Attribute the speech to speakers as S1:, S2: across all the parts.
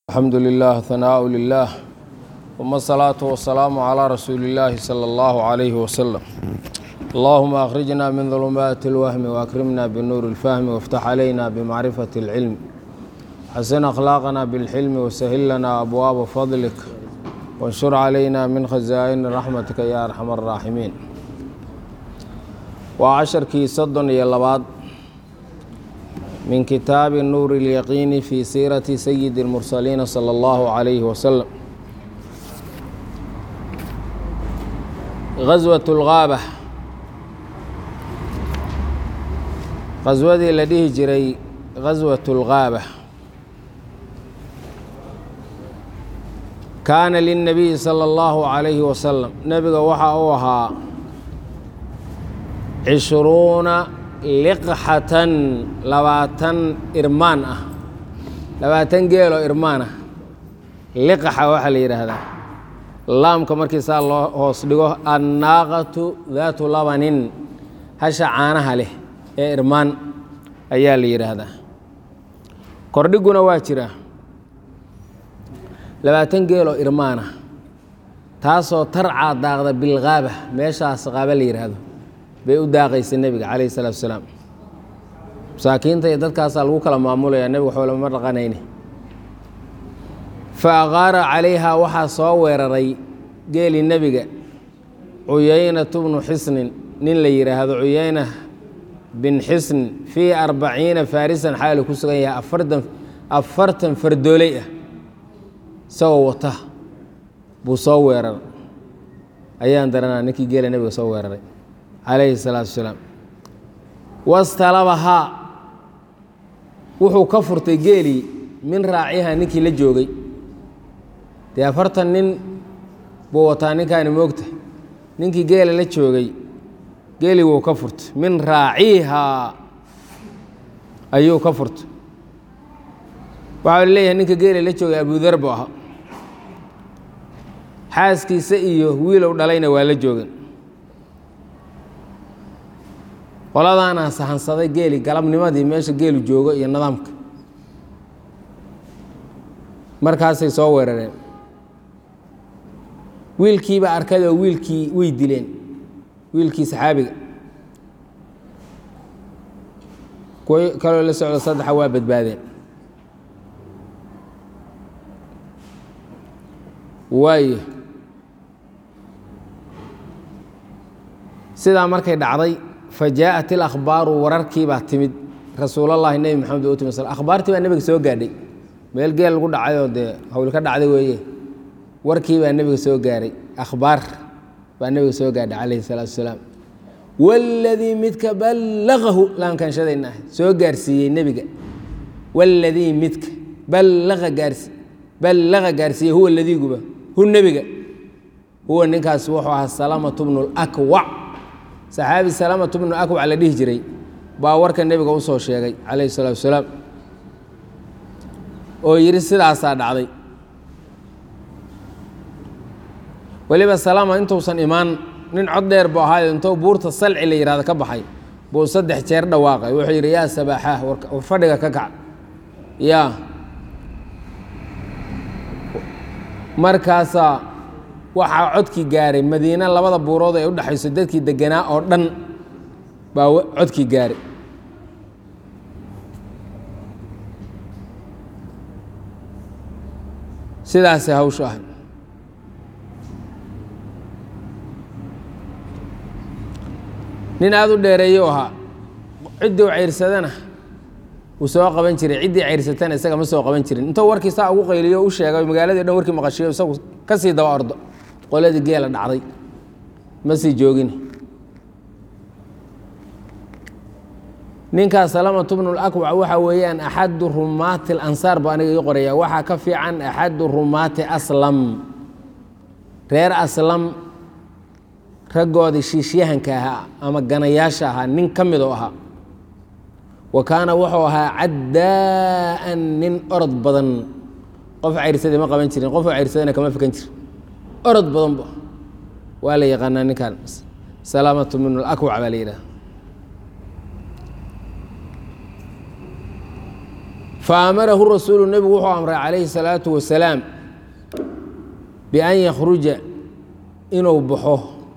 S1: الحمد لله ثناء لله ثم الصلاة والسلام على رسول الله صلى الله عليه وسلم اللهم أخرجنا من ظلمات الوهم وأكرمنا بالنور الفهم وافتح علينا بمعرفة العلم حسن أخلاقنا بالحلم وسهل لنا أبواب فضلك وانشر علينا من خزائن رحمتك يا أرحم الراحمين وعشركي صدن يلباد من كتاب النور اليقين في سيرة سيد المرسلين صلى الله عليه وسلم غزوة الغابة غزودii la dhihi jiray غaswaة الغاabة kaana للنabiyi salى الlahu عalayhi wasalam nebiga waxa uu ahaa cishruuna liqxatan labaatan irmaan ah labaatan geeloo irmaan ah liqxa waxaa la yidhaahdaa laamka markii saa loo hoos dhigo annaaqatu daatu labanin hasha caanaha leh ee irmaan ayaa la yidhaahdaa kordhiguna waa jiraa labaatan geeloo irmaan ah taasoo tarcaa daaqda bilgaaba meeshaas qaaba la yidhaahdo bay u daaqaysa nebiga calayhi salaatu wasalaam masaakiinta iyo dadkaasaa lagu kala maamulayaa nebiga waxba lama dhaqanayne fa aqaara calayhaa waxaa soo weeraray geeli nebiga cuyaynatu bnu xisnin nin la yidhaahdo cuyayna bin xisn fii arbaciina faarisan xaalu ku sugan yahay afartan afartan fardooley ah isagoo wata buu soo weeraray ayaan daranaa ninkii geela nebiga soo weeraray calayhi salaatu wasalaam wastalabahaa wuxuu ka furtay geelii min raaciha ninkii la joogay dee afartan nin buu wataa ninkaani moogta ninkii geela la joogay geelii wuu ka furtay min raacihaa ayuu ka furtay waxaa la leeyahay ninka geela la joogay abudar buu ahaa xaaskiisa iyo wiilow dhalayna waa la joogan qoladaana sahansaday geeli galabnimadii meesha geelu joogo iyo nidaamka markaasay soo weerareen wiilkiiba arkay oo wiilkii way dileen wiilkii saxaabiga kuwo kaloo la socdo saddexa waa badbaadeen waayo sidaa markay dhacday fajaaءat اlakhbaaru wararkii baa timid rasuulallaahi nebi maxamed u timi akhbaartii baa nebiga soo gaadhay meel geel lagu dhacayoo dee hawl ka dhacday weeye warkii baa nebiga soo gaaray akhbaar baa nebiga soo gaadhay calayhi الsalaatu wasalaam wاladii midka ballaqahu laankanshadayna ah soo gaarsiiyey nebiga wاladii midka ballaqa gaarsi ballaqa gaarsiiyey huwa ladiiguba hu nebiga huwa ninkaas wuxuu ahaa salamatu bnu اlakwac saxaabi salamatu bnu akwac la dhihi jiray baa warka nebiga u soo sheegay calayhi salaatu wasalaam oo yidhi sidaasaa dhacday weliba salama intuusan imaan nin cod dheer buu ahaayo intuu buurta salci la yihahdo ka baxay buu saddex jeer dhawaaqay wuxuu yidhi yaa sabaaxaah war fadhiga ka kac yaa markaasaa waxaa codkii gaaray madiine labada buurood ee u dhexayso dadkii deganaa oo dhan baa codkii gaaray sidaasay hawshu ahay nin aada u dheereeyo ahaa ciddii u cayrsadana wuu soo qaban jiray ciddii cayrsatana isaga ma soo qaban jirin intuu warkii saa ugu qayliyo u sheegay magaaladii dhan warkii maqashiyo isagu ka sii daba ordo qoladii geela dhacday ma sii joogin ninkaas salamatu bnu lakwac waxaa weeyaan axadu rumaati alansaar buu aniga ii qoraya waxaa ka fiican axadu rumaati aslam reer aslam raggoodii shiishyahanka ahaa ama ganayaasha ahaa nin ka mid oo ahaa wa kaana wuxuu ahaa caddaa'an nin orod badan qof cayrsaday ma qaban jirin qofuu cayrsadayna kama fikan jir orod badan bu waa la yaqaanaa ninkan salaamatu min alakwac baa la yidhaha faamarahu rasuulu nebigu wuxuu amray calayhi salaatu wasalaam bian yakhruja inuu baxo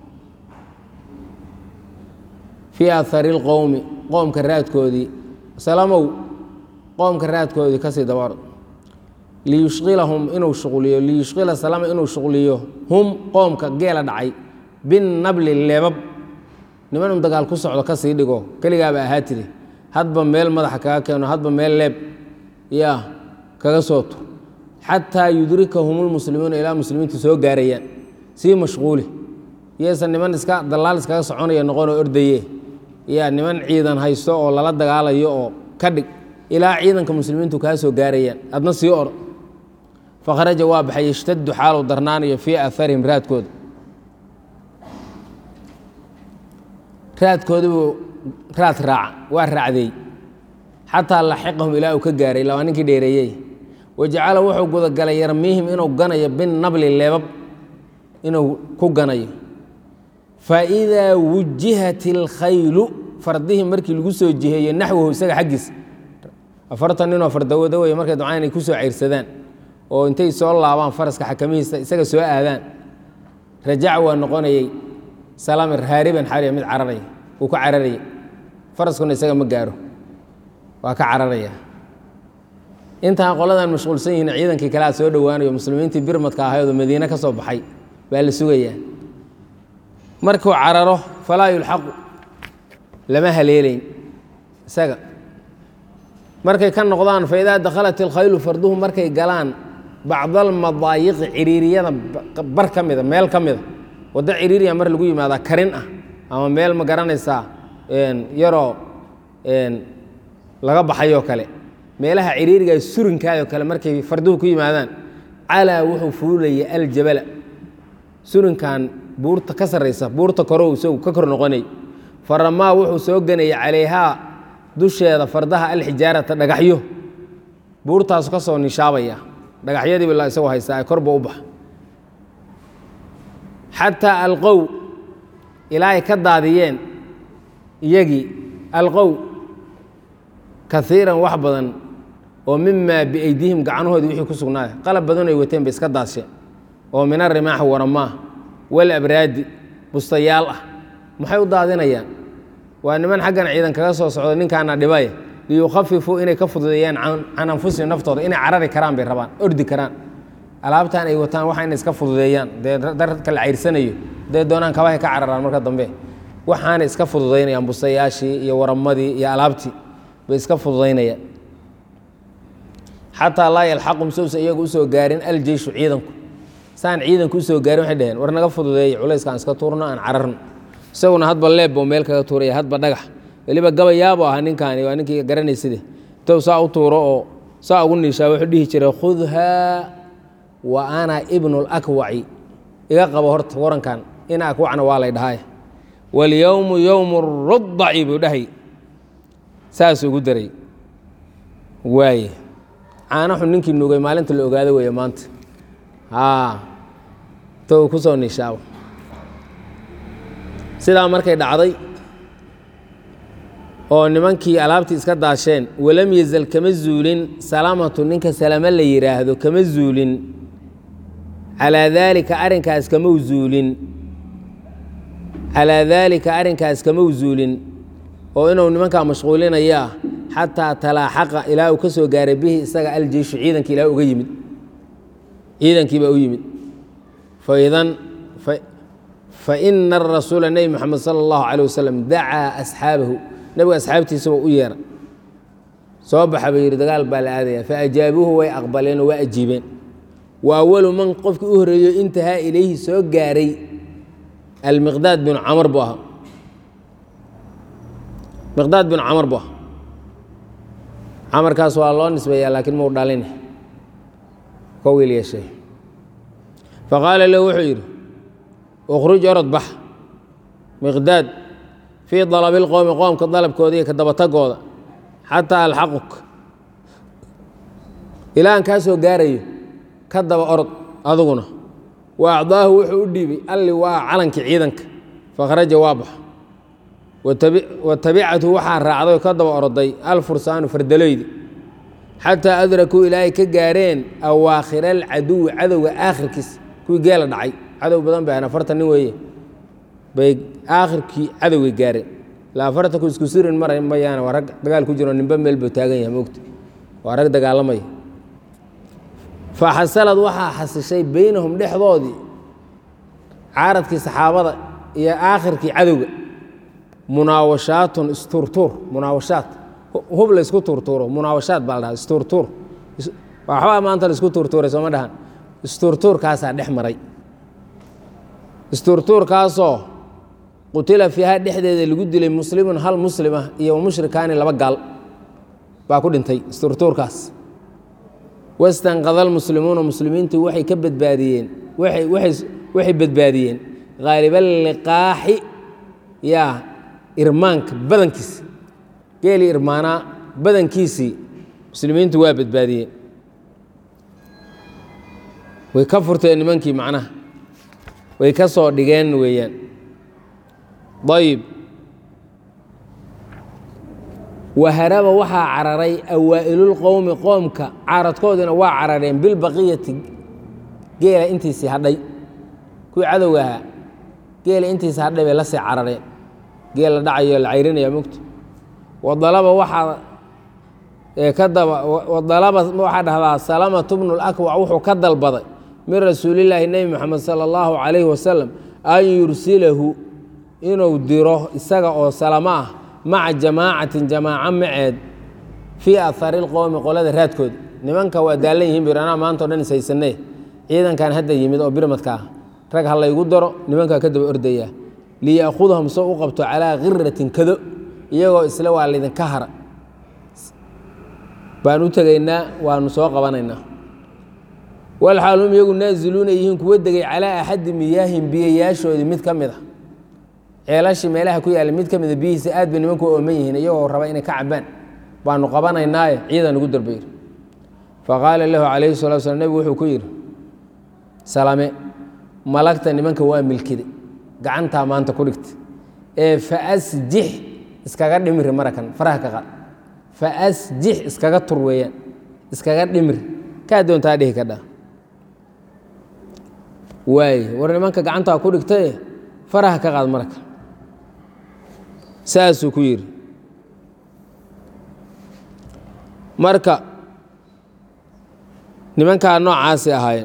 S1: fii ahari اlqowmi qoomka raadkoodii salamow qoomka raadkoodii kasii dabar liyushqilahum inuu shuqliyo liyushqila salama inuu shuqliyo hum qoomka geela dhacay binnabli leebab niman un dagaal ku socdo kasii dhigo keligaaba ahaa tiri hadba meel madaxa kaga keeno hadba meel leeb yaa kaga soo tur xataa yudrikahum lmuslimuuna ilaa muslimiintu soo gaarayaan sii mashquuli iyaysan niman iska dallaal iskaga soconaya noqonoo ordaye yaa niman ciidan haysto oo lala dagaalayo oo ka dhig ilaa ciidanka muslimiintu kaa soo gaarayaan adna sii or fakharaja waa baxay yashtadu xaalu darnaanayo fii aharihim raadkooda raadkoodibuu raad raaca waa raacdeey xataa laxiqahum ilaa uu ka gaaray labaa ninkii dheereeyey wajacala wuxuu gudagalay yarmiihim inuu ganayo binnabli leebab inuu ku ganayo faidaa wujihat ilkhaylu fardihii markii lagu soo jiheeyo naxwahu isaga xaggiisa afartan ninoo fardawada wey markay dabcaan inay ku soo cayrsadaan oo intay soo laabaan faraska xakamihiisa isaga soo aadaan rajac waa noqonayey salamir haariban xariya mid cararaya uu ka cararaya faraskuna isaga ma gaaro waa ka cararaya intaan qoladan mashquulsan yihiin ciidankii kalea soo dhowaanayo muslimiintii birmadka ahaydoo madiine ka soo baxay baa la sugayaa markuu cararo falaa yulxaqu lama haleelayn isaga markay ka noqdaan faidaa dakhalat ilkhaylu farduhu markay galaan bacdalmadaayiqi ciriiriyada bar ka mida meel ka mida waddo ciriiriya mar lagu yimaadaa karin ah ama meel ma garanaysaa yaroo laga baxayoo kale meelaha ciriiriga surinkaayoo kale markay farduhu ku yimaadaan calaa wuxuu fuulaya aljabala surinkan buurta ka sarraysa buurta korow isagu ka kor noqonay faramaa wuxuu soo ganayay calayhaa dusheeda fardaha alxijaarata dhagaxyo buurtaasu ka soo nishaabaya dhagaxyadiiba la isagoo haystaa ee korba u baxa xataa alqow ilaa ay ka daadiyeen iyagii alqow kaiiran wax badan oo mimaa biaydihim gacnahoodii wixii ku sugnaaya qalab badan ay wateen bay iska daadsheen oo min arimaaxi waramaa wal abraadi bustayaal ah maxay u daadinayaan waa niman xaggan ciidan kaga soo socdo ninkaana dhibay liyukhafifuu inay ka fududeeyaan can anfusihim naftooda inay carari karaan bay rabaan ordi karaan alaabtan ay wataan waxa inay iska fududeeyaan dee darka la cayrsanayo dee doonaan kabahay ka cararaan marka dambe waxaanay iska fududaynayaan bustayaashii iyo waramadii iyo alaabtii bay iska fududaynayaan xataa laa yalxaqum sousa iyagu usoo gaarin aljeyshu ciidanku saan ciidanku usoo gaarin waxay dhaheen war naga fududeeya culayskaan iska tuurno aan cararno isaguna hadba leebbo meel kaga tuuraya hadba dhagax weliba gabayaabo ahaa ninkaani waa ninkii garanayside intou saa u tuuro oo saa ugu niishaa wuxuu dhihi jiray khudhaa wa ana ibnu lakwaci iga qabo horta warankan in akwacna waa lay dhahay walyowmu yowmu rudaci buu dhahay saasuu ugu daray waaye caanaxu ninkii nugay maalinta la ogaado weeye maanta intou ku soo niishaabo sidaa markay dhacday oo nimankii alaabtii iska daasheen walam yazal kama zuulin salamatu ninka salamo la yidhaahdo kama zuulin calaa daalika arrinkaas kama zuulin calaa daalika arrinkaas kama zuulin oo inuu nimankaa mashquulinayaa xataa talaaxaqa ilaa uu ka soo gaaray bihi isaga aljeyshu ciidankii ilaa uga yimid ciidankiibaa u yimid faidan faina arasuula nebi moxamed sala allahu calay wasalam dacaa asxaabahu nebiga asxaabtiisaba u yeera soo baxa buu yidhi dagaal baa la aadaya faajaabuuhu way aqbaleenoo waa ajiibeen wa awalu man qofkii u horeeyo intahaa ilayhi soo gaaray almiqdaad binu camar buu ahaa miqdaad binu camar buu ahaa camarkaas waa loo nisbeeyaa laakiin mau dhalin ka wiil yeeshay faqaala lahu wuxuu yidhi ukhruj orod bax miqdaad fii dalabi lqowmi qoomka dalabkooda iyo ka dabatagooda xataa alxaquk ilaa aan kaa soo gaarayo ka daba orod aduguna wa acdaahu wuxuu u dhiibay alli waa calankii ciidanka fakhraja waa baxa wa tabicathu waxaa raacday oo ka daba oroday alfursaanu fardaleydi xataa adrakuu ilaahay ka gaareen awaakhira alcaduwi cadowga aakhirkiisa kuwii geela dhacay cadow badan bay ahayn afartan nin weeye bay aakhirkii cadowgay gaareen la afartanku isku sirin mara mayaana waa rag dagaal ku jiro ninba meel buu taagan yahay moogta waa rag dagaalamaya fa xasalad waxaa xasishay beynahum dhexdoodii caaradkii saxaabada iyo aakhirkii cadowga munaawashaatun isturtuur munaawashaat hub la isku turtuuro munaawashaat baa la dhaha isturtuur waxbaa maanta la isku turtuuray sooma dhahan isturtuurkaasaa dhex maray isturtuurkaasoo qutila fiiha dhexdeeda lagu dilay muslimun hal muslima iyo mushrikaani laba gaal baa ku dhintay isturtuurkaas wastanqada almuslimuuna muslimiintu waxay ka badbaadiyeen waxay badbaadiyeen khaalibaliqaaxi yaa irmaanka badankiisi geelii irmaanaa badankiisii muslimiintu waa badbaadiyeen way ka furteen nimankii macnaha way ka soo dhigeen weeyaan ayib waharaba waxaa cararay awaa'ilulqowmi qoomka caaradkoodina waa carareen bilbaqiyati geela intiisii hadhay kuwii cadowga ahaa geela intiisii hadhay bay la sii carareen geel la dhacayo la cayrinaya mogto wadalaba waxaa ka daba wadalaba waxaa dhahdaa salamatu bnu lakwac wuxuu ka dalbaday min rasuulillaahi nebi moxamed sala allahu calayhi wasalam an yursilahu inuu diro isaga oo salamo ah maca jamaacatin jamaaco maceed fii ahari lqowmi qolada raadkooda nimanka waa daallan yihin bir anaa maanta o dhan ishaysanee ciidankan hadda yimid oo birmadka ah rag ha laygu daro nimankaa ka daba ordaya liya'khudahum soo u qabto calaa khiratin kado iyagoo isle waa laydinka hara baan u tegaynaa waanu soo qabanaynaa walxaal hum iyagu naaziluuna yihiin kuwa degay calaa axadi miyaahin biyayaashoodii mid ka mid a ceelashii meelaha ku yaalla mid ka mida biyihiisa aad bay nimanku ooman yihiin iyagoo raba inay ka cabaan baanu qabanaynaaye ciidan ugu darbayr faqaala lahu calayhi salatu slam nebigu wuxuu ku yidhi salame malagta nimanka waa milkide gacantaa maanta ku dhigta ee faasjix iskaga dhimri marakan faraha ka qaad faasjix iskaga tur weeyaan iskaga dhimri kaa doontaa dhihi ka dha waaye war nimanka gacantaa ku dhigtae faraha ka qaad marka saasuu ku yidhi marka nimankaa noocaasi ahaayeen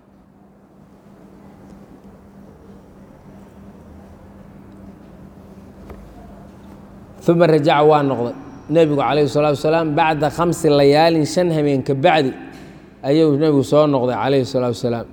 S1: uma rajaca waa noqday nebigu calayhi salaatu wasalaam bacda khamsi layaalin shan hameen ka bacdi ayuu nebigu soo noqday calayhi salaatu wasalaam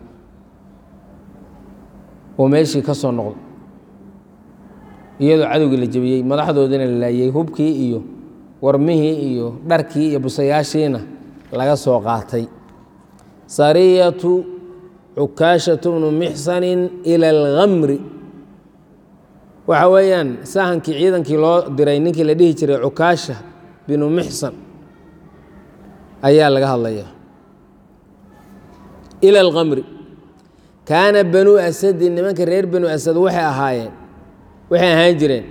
S1: oo meeshii ka soo noqday iyadoo cadowgii la jebiyey madaxdoodina la laayey hubkii iyo warmihii iyo dharkii iyo busayaashiina laga soo qaatay sariyatu cukaashatu bnu mixsanin ila alkhamri waxa weeyaan sahankii ciidankii loo diray ninkii la dhihi jiray cukaasha binu mixsan ayaa laga hadlaya ila alkhamri kaana banuu asadin nimanka reer banu asad waxay ahaayeen waxay ahaan jireen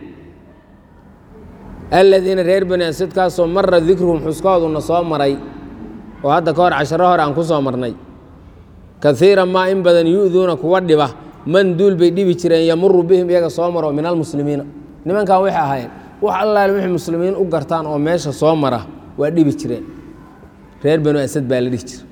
S1: aladiina reer bani asadkaasoo mara dikruhum xuskooduna soo maray oo hadda ka hor casharo hore aan ku soo marnay kaiira maa in badan yu'duuna kuwa dhiba man duul bay dhibi jireen yamuru bihim iyaga soo maro min almuslimiina nimankan waxay ahaayeen wax allaale wixii muslimiin u gartaan oo meesha soo mara waa dhibi jireen reer banu asad baa la dhihi jira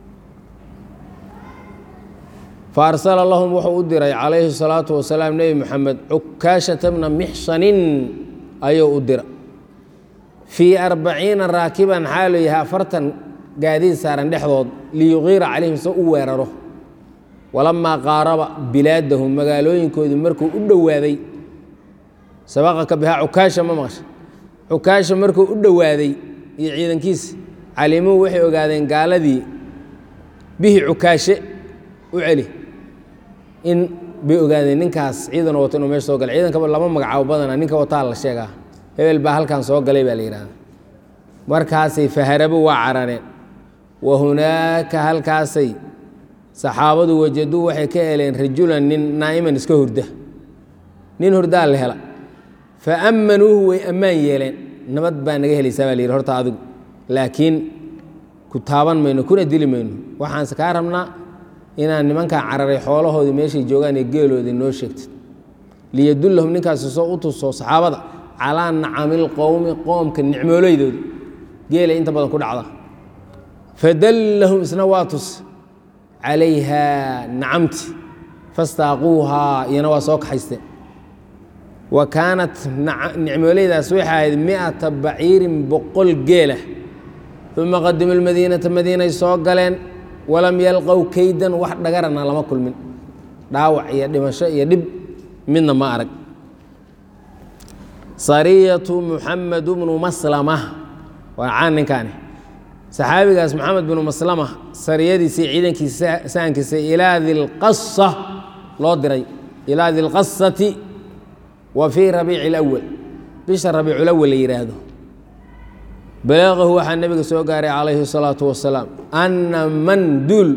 S1: fa arsala lahum wuxuu u diray calayhi salaatu wasalaam nebi moxamed cukaashata bna mixsanin ayuu u dira fii arbaciina raakiban xaaluu yahay afartan gaadiid saaran dhexdood liyuqiira calayhim se u weeraro walamaa qaaraba bilaadahum magaalooyinkoodii markuu u dhowaaday sabaqaka bihaa cukaasha ma maqasha cukaasha markuu u dhowaaday iyo ciidankiisa calimuu waxay ogaadeen gaaladii bihi cukaashe u celi in bay ogaadeen ninkaas ciidan wato inuu meesha soo galay ciidankaba lama magacaabo badana ninka wataa la sheegaa hebel baa halkan soo galay baa la yidhahda markaasay faharabo waa carareen wa hunaaka halkaasay saxaabadu wajaduu waxay ka heleen rajulan nin naa'iman iska hurda nin hurdaa la hela fa ammanuuhu way ammaan yeeleen nabad baa naga helaysaa baa la yidhi horta adigu laakiin ku taaban mayno kuna dili mayno waxaanse kaa rabnaa inaan nimankaa cararay xoolahoodii meeshay joogaan ee geeloodii noo sheegtid liyadullahum ninkaasi soo u tuso saxaabada calaa nacamil qowmi qoomka nicmooleydoodi geela inta badan ku dhacda fadallahum isna waa tus calayhaa nacamti fastaaquuhaa iyana waa soo kaxaysteen wa kaanat nicmooleydaas waxay ahayd miata baciirin boqol geela uma qadimuu lmadiinata madiinay soo galeen walam yalqow keydan wax dhagarana lama kulmin dhaawac iyo dhimasho iyo dhib midna ma arag sariyatu muxamed bnu maslama waa caan ninkaani saxaabigaas moxamed binu maslama sariyadiisii ciidankiisa sahankiisa ilaa dilqasa loo diray ilaa dilqasati wa fii rabiici اlawal bisha rabiiculawal la yidhaahdo balaqahu waxaa nebiga soo gaaray calayhi الsalaatu wasalaam ana man duul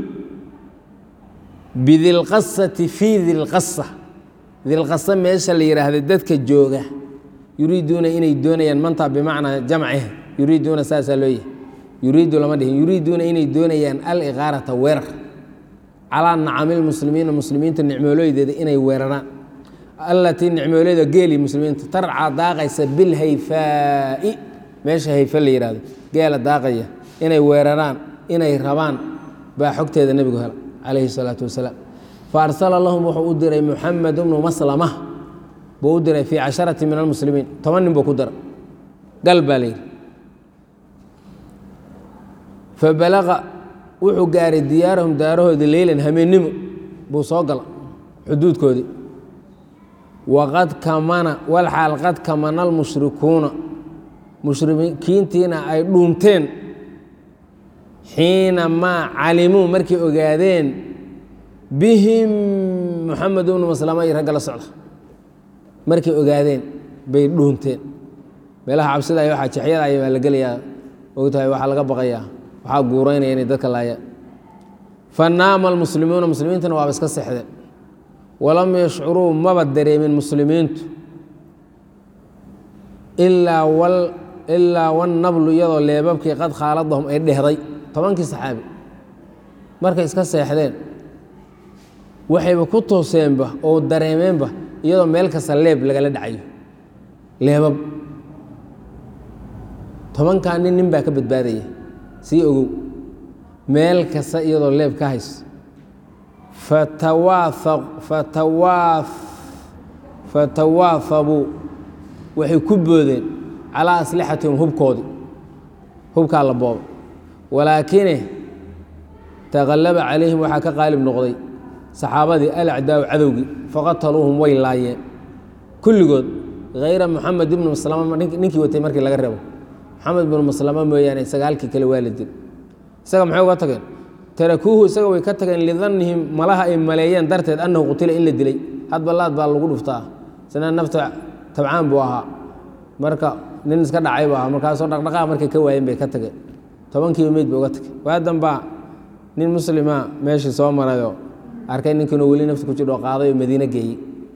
S1: bidilqasati fii dilqasa dilqasa meesha la yidhaahda dadka jooga yuriiduuna inay doonayaan mantaa bimacnaa jamciha yuriiduuna saasaa loo yahy yuriidu lama dhihin yuriiduuna inay doonayaan aliqaarata weerar calaa nacamilmuslimiina muslimiinta nicmoolooydeeda inay weeraraan allatii nicmooleyda geeli muslimiinta tarcaa daaqaysa bilhayfaa'i meesha hayfe la yidhahdo geela daaqaya inay weeraraan inay rabaan baa xogteeda nebigu hela calayhi salaatu wasalaam fa arsala lahum wuxuu u diray muxamed bnu maslama buu u diray fii casharati min almuslimiin toban nin buu ku dara gal baa la yidhi fabalaqa wuxuu gaaray diyaarahum daarahoodii leylan hameennimo buu soo gala xuduudkoodii waqad kamana walxaal qad kamana almushrikuuna mushrikiintiina ay dhuunteen xiina maa calimuu markay ogaadeen bihim muxamed bnu maslama iyo ragga la socda markay ogaadeen bay dhuunteen meelaha cabsida iyo waxaa jexyada ay baa la gelayaa ogtahay waxaa laga baqayaa waxaa guuraynaya inay dadka laayaan fanaama almuslimuuna muslimiintana waaba iska seexdeen walam yashcuruu maba dareemin muslimiintu ilaa wal ilaa wannablu iyadoo leebabkii qad khaaladahum ay dhehday tobankii saxaabi markay iska seexdeen waxayba ku tooseenba oo dareemeenba iyadoo meel kasta leeb lagala dhacayo leebab tobankaa nin nin baa ka badbaadaya sii ogow meel kasta iyadoo leeb ka hayso fatawaafabuu waxay ku boodeen calaa aslixatihim hubkoodii hubkaa la booba walaakine taqallaba calayhim waxaa ka qaalib noqday saxaabadii alacdaaw cadowgii faqataluuhum way laayeen kulligood hayra moxamed ibnu maslama ninkii watay markii laga reebo moxamed ibnu maslama mooyaane sagaalkii kale waa la dil isaga maxay uga tageen tarakuuhu isaga way ka tageen lidannihim malaha ay maleeyeen darteed annahu qutila in la dilay hadba laad baa lagu dhuftaa isna nafta tabcaan buu ahaa marka nin iska dhacay buu ahaa markaasoo dhaqdhaqaa markay ka waayeen bay ka tageen tobankiiba meyd ba uga tagay waadan baa nin muslima meeshii soo marayoo arkay ninkiinoo weli nafta ku jidho qaaday oo madiine geeyey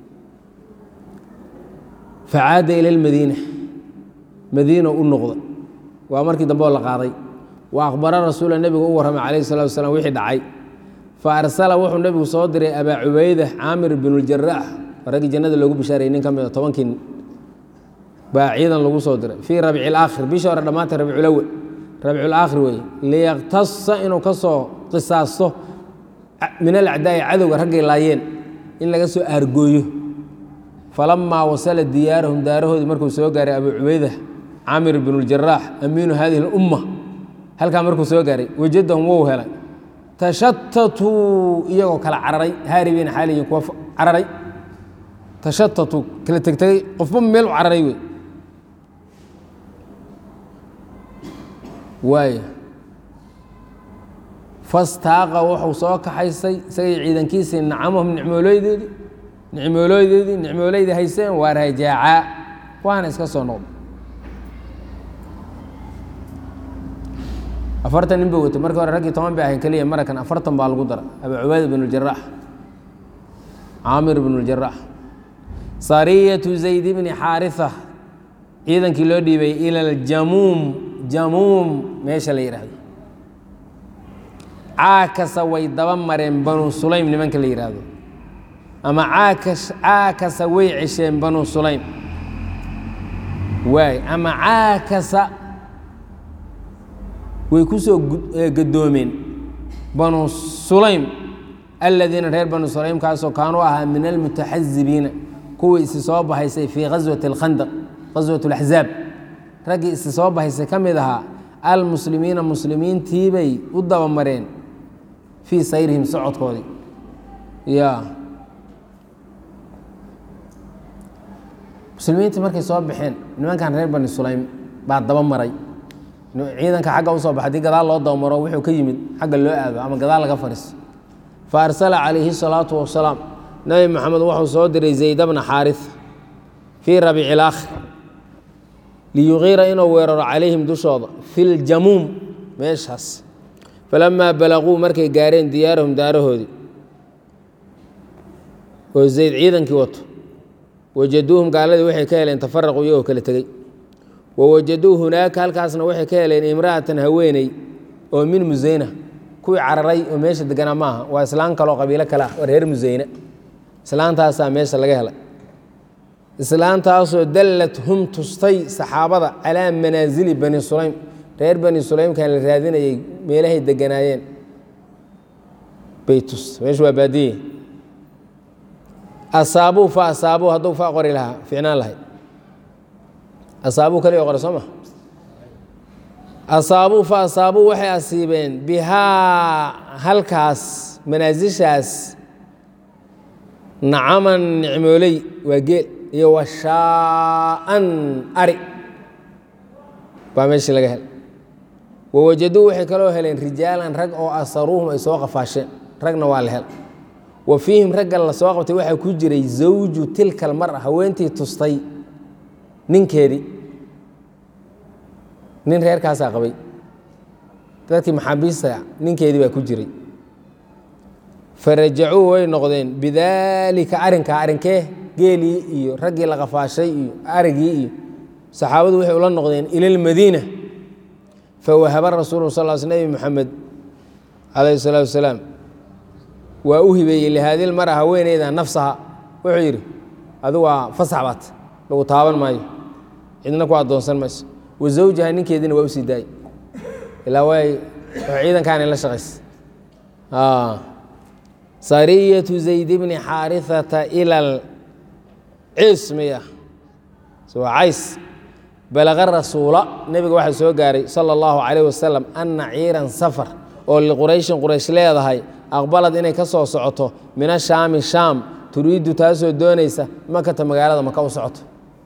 S1: facaada ila lmadiina madiina u noqda waa markii dambe oo la qaaday wa akhbara rasuula nebigu u warramay calayhi salatu wasalaam wixii dhacay fa arsala wuxuu nebigu soo diray abaa cubayda caamir binuljarax raggii jannada loogu bishaarayay nin ka mid a tobankii baa ciidan lagu soo diray fii rabci laakhir bishii hore dhammaantay rabculawel rabculaakhir weeye liyaqtasa inuu ka soo qisaasto min alacdaa'i cadowga raggay laayeen in laga soo aargooyo falamaa wasala diyaarahum daarahoodii markuu soo gaaray abuu cubayda caamir binuljarax amiinu hadihi اlumma halkaa markuu soo gaaray wajadahum wou helay tashatatuu iyagoo kala cararay haaribiina xaaliyin kuwa cararay tashatatuu kala tegtegay qofba meel u cararay wey waay fastaaqa wuxuu soo kaxaysay isagay ciidankiisii nacamahum nicmooleydeedii nicmooleydeedii nicmooleyda hayseen waa rajaacaa waana iska soo noqday afartan nin ba watay markii hore raggii toban bay ahayn keliya marakan afartan baa lagu dara abuu cubayda bn اljarax caamir bn اljarax sariyatu zayd bni xaariثa ciidankii loo dhiibay ila aljamuum jamuum meesha la yidhaahdo caakasa way daba mareen banu sulaym nimanka la yidhaahdo ama caakasa way cesheen banu sulaym waay ama caakasa way ku soo gadoomeen banu sulaym aladiina reer banu sulaym kaasoo kaanuu ahaa min almutaxazibiina kuwii isi soo bahaysay fii gaswati alkhandaq gaswat alaxzaab raggii isi soo bahaysay ka mid ahaa almuslimiina muslimiintiibay u dabamareen fii sayrihim socodkoodii ya muslimiintii markay soo baxeen nimankan reer bani sulaym baa daba maray ciidanka xagga usoo baxa hadii gadaal loo dabamaro wuxuu ka yimid xagga loo aado ama gadaal laga fariiso fa arsala calayhi salaatu wasalaam nabi maxamed wuxuu soo diray zayd bna xaaris fii rabiici ilaakhir liyuqiira inuu weeraro calayhim dushooda fi ljamuum meeshaas falamaa balaguu markay gaareen diyaarahum daarahoodii oo zayd ciidankii wato wajaduuhum gaaladii waxay ka heleen tafaraqu iyagoo kala tegey wawajaduu hunaaka halkaasna waxay ka heleen imra'atan haweeney oo min museyna kuwii cararay oo meesha deganaa maaha waa islaan kaloo qabiilo kale ah oo reer museyne islaantaasaa meesha laga helay islaantaasoo dallat hum tustay saxaabada calaa manaasili bani sulaym reer bani sulaymkan la raadinayay meelahay deganaayeen bay tustay meeshu waa baadiye asaabuu fa asaabuu hadduu fa qori lahaa ficnaan lahayd asaabuu kaliya qore soo ma asaabuu fa asaabuu waxay asiibeen bihaa halkaas manaasishaas nacaman nicmooley waa geel iyo washaa'an ari baa meeshii laga helay wawajaduu waxay kaloo heleen rijaalan rag oo asaruuhum ay soo qafaasheen ragna waa la hel wa fiihim ragga la soo qabtay waxaa ku jiray zawju tilka almara haweentii tustay ninkeedii nin reerkaasaa qabay dadkii maxaabiista ninkeedii baa ku jiray farajacuu way noqdeen bidaalika arrinkaa arrinkee geelii iyo raggii la qafaashay iyo arigii iyo saxaabadu waxay ula noqdeen ila almadiina fawahaba rasuulu sal l sl nebi moxamed calayhi salaatu wasalaam waa u hibeeyey lihaadil mara haweeneyda nafsaha wuxuu yidhi adu waa fasax baat lagu taaban maayo cidna ku addoonsan mayso wa zawjaha ninkeediina waa u sii daayey ilaa way ciidankaanay la shaqaysa sariyatu zayd bni xaarihata ila alcismiya waa cays balaqa rasuula nebiga waxaa soo gaaray sala allahu calayh wasalam anna ciiran safar oo liqurayshin quraysh leedahay aqbalad inay ka soo socoto min ashaami shaam turiiddu taasoo doonaysa makata magaalada maka u socoto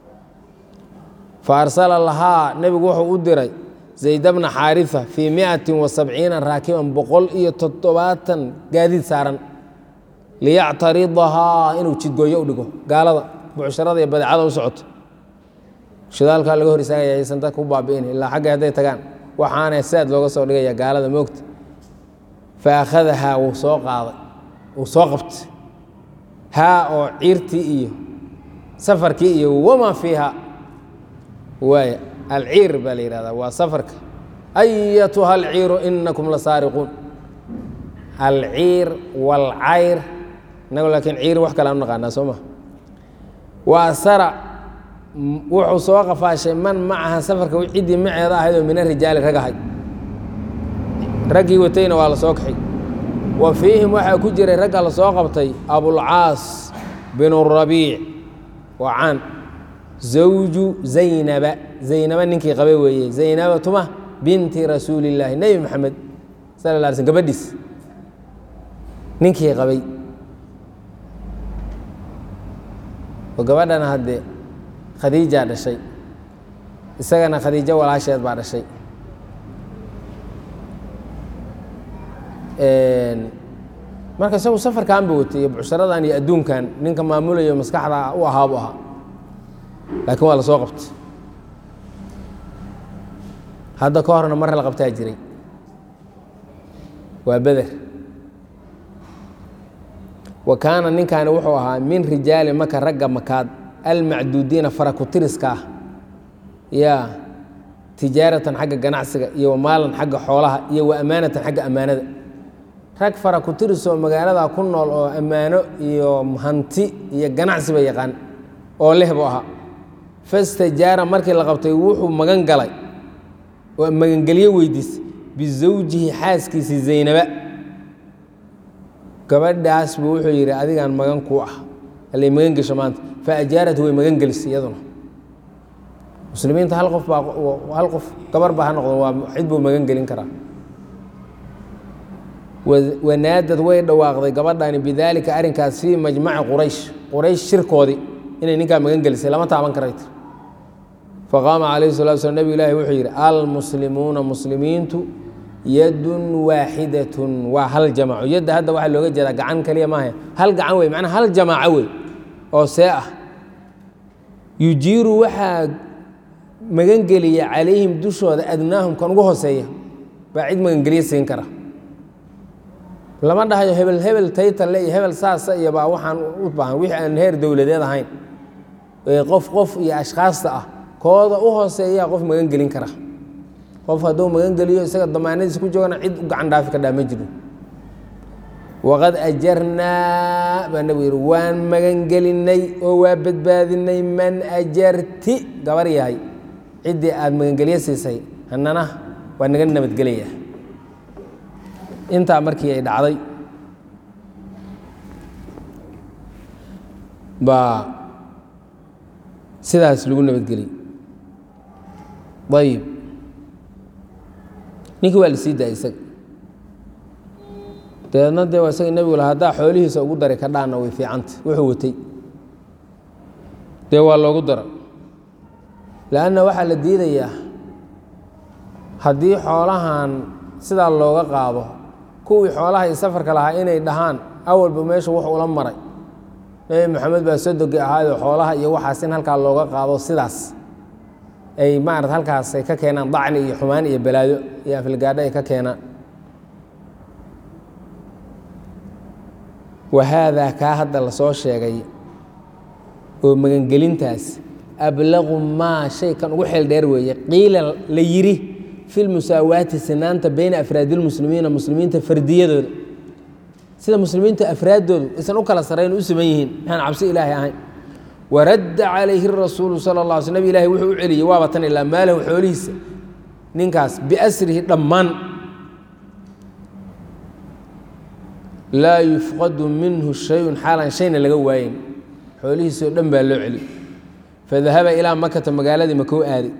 S1: fa arsala lahaa nebigu wuxuu u diray zayda bna xaarifa fii miatin wa sabciina raakiban boqol iyo toddobaatan gaadiid saaran liyactaridahaa inuu jidgooyo u dhigo gaalada bucsharada iyo badeecada u socoto shidaalkaa laga hor istaagaya aysan dadka u baabi'in ilaa xagga hadday tagaan waxaana saad looga soo dhigaya gaalada moogta fa akhadahaa wuu soo qaaday wuu soo qabtay haa oo ciirtii iyo safarkii iyo wamaa fiiha waaya alciir baa la yihahdaa waa safarka ayatuha alciiru inakum la saariquun alciir walcayr inagu laakiin ciir wax kale aan u naqaanaa soo ma waa sara wuxuu soo qafaashay man macaha safarka ciddii maceeda ahayd oo mina rijaali rag ahay raggii watayna waa la soo kaxay wa fiihim waxaa ku jiray ragga la soo qabtay abulcaas binu rabiic waa caan zawju zaynaba zaynaba ninkii qabay weeye zaynaba tuma binti rasuuli illaahi nebi maxamed sala la alay slm gabadhiis ninkii qabay oo gabadhana haddee khadiijaa dhashay isagana khadiijo walaasheed baa dhashay marka isagu safarkan ba watay iyo bucsharadan iyo adduunkan ninka maamulayo maskaxda u ahaabu ahaa laakiin waa la soo qabtay hadda ka horna mar la qabtaa jiray waa beder wa kaana ninkaani wuxuu ahaa min rijaali maka ragga makaad almacduudiina farakutiriska ah yaa tijaaratan xagga ganacsiga iyo wa maalan xagga xoolaha iyo wa amaanatan xagga ammaanada rag fara ku tirisoo magaalada ku nool oo ammaano iyo hanti iyo ganacsiba yaqaan oo leh buu ahaa fastajaara markii la qabtay wuxuu magan galay oo magangelyo weydiisay bisawjihi xaaskiisii zaynaba gabadhaas buu wuxuu yidhi adigaan magan ku ah allay magan gesho maanta fa ajaarat way magan gelisay iyaduna muslimiinta hal qof baa hal qof gabar baa ha noqdo waa cid buu magan gelin karaa wanaadad way dhawaaqday gabadhani bidaalika arrinkaas fii majmaci quraysh quraysh shirkoodii inay ninkaa magan gelisay lama taaban karay tir faqaama calayhi salatu slam nebigu ilaahi wuxuu yidhi almuslimuuna muslimiintu yadun waaxidatun waa hal jamaco yadda hadda waxaa looga jeedaa gacan kaliya maaha hal gacan wey macnaa hal jamaaco wey oo see ah yujiiru waxaa magangeliya calayhim dushooda adnaahum kan ugu hooseeya baa cid magangelyo siin kara lama dhahayo hebel hebel taytalle iyo hebel saasa iyo baa waxaan u baahan wixii aan heer dowladeed ahayn ee qof qof iyo ashkhaasta ah kooda u hooseeyaa qof magan gelin kara qof hadduu magan geliyo isaga damaanadiis ku joogana cid u gacan dhaafi kadhaa ma jiro waqad ajarnaa baa nabigu yidhi waan magangelinay oo waa badbaadinay man ajarti gabar yahay ciddii aada magangelyo siisay hanana waa naga nabadgelaya intaa markii ay dhacday baa sidaas lagu nabadgeliyey ayib ninkii waa la sii daayay isaga dabeedna dee waa isaga nebigu laha haddaa xoolihiisa ugu daray ka dhaanna way fiicanta wuxuu watay dee waa loogu dara leanna waxaa la diidayaa haddii xoolahan sidaa looga qaado kuwii xoolaha iyo safarka lahaa inay dhahaan awalba meesha wax ula maray nebi maxamed baa sodogi ahaayoo xoolaha iyo waxaas in halkaa looga qaado sidaas ay maarata halkaas ay ka keenaan dacni iyo xumaan iyo balaayo iyo afilgaadho ay ka keenaan wahaadaa kaa hadda lasoo sheegay oo magangelintaas ablaqu maa shay kan ugu xeel dheer weeye qiila la yidhi fi lmusaawaati sinaanta bayna afraadi lmuslimiina muslimiinta fardiyadooda sida muslimiinta afraaddoodu aysan u kala sarayn u siman yihiin maxaan cabsi ilaahay ahayn waradda calayhi rasuulu sala la sl nabi ilahi wuxuu u celiyey waaba tan ilaa maalahu xoolihiisa ninkaas biasrihi dhammaan laa yufqadu minhu shayun xaalan shayna laga waayen xoolihiisoo dhan baa loo celiy fadahaba ilaa makata magaaladii makuu aaday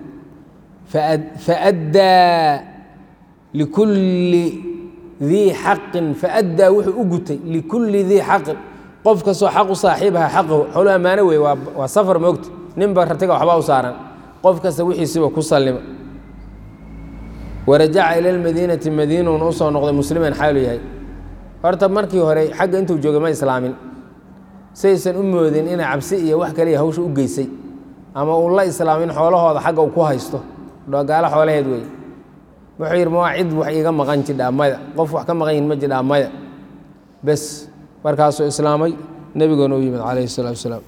S1: faaddaa likulli dii xaqin faaddaa wuxuu u gutay likulli dii xaqin qof kastoo xaq u saaxiibaha xaqahu xoolo ammaano wey waa safar moogta ninba ratiga waxbaa u saaran qof kasta wixiisiba ku sallima warajaca ila lmadiinati madiinuuna u soo noqday musliman xaalu yahay horta markii hore xagga intuu joogay ma islaamin saysan u moodin inay cabsi iyo wax kaliya hawsha u geysay ama uu la islaamin xoolahooda xagga uu ku haysto gaalo xoolaheed wey wuxuu yidhi ma cid wax iiga maqan jidhaa maya qof wax ka maqan yihin ma jidhaa maya bes markaasuu islaamay nebigoona u yimid calayhi الsalatu wasalaam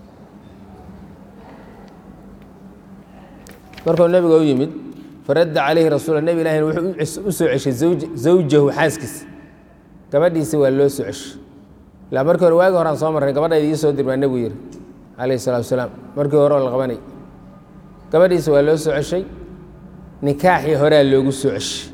S1: markuu nebiga u yimid faradda calayhi rasuula nebi ilahina wuxuu u soo ceshay zawjahu xaaskiisa gabadhiisi waa loo soo ceshay ilaa markii hore waagi horaan soo marray gabadhayda ii soo dir baa nebigu yihi calayhi الsalatu wasalaam markii hore oo la qabanay gabadhiisa waa loo soo ceshay nikaaxii horea loogu soo ceshay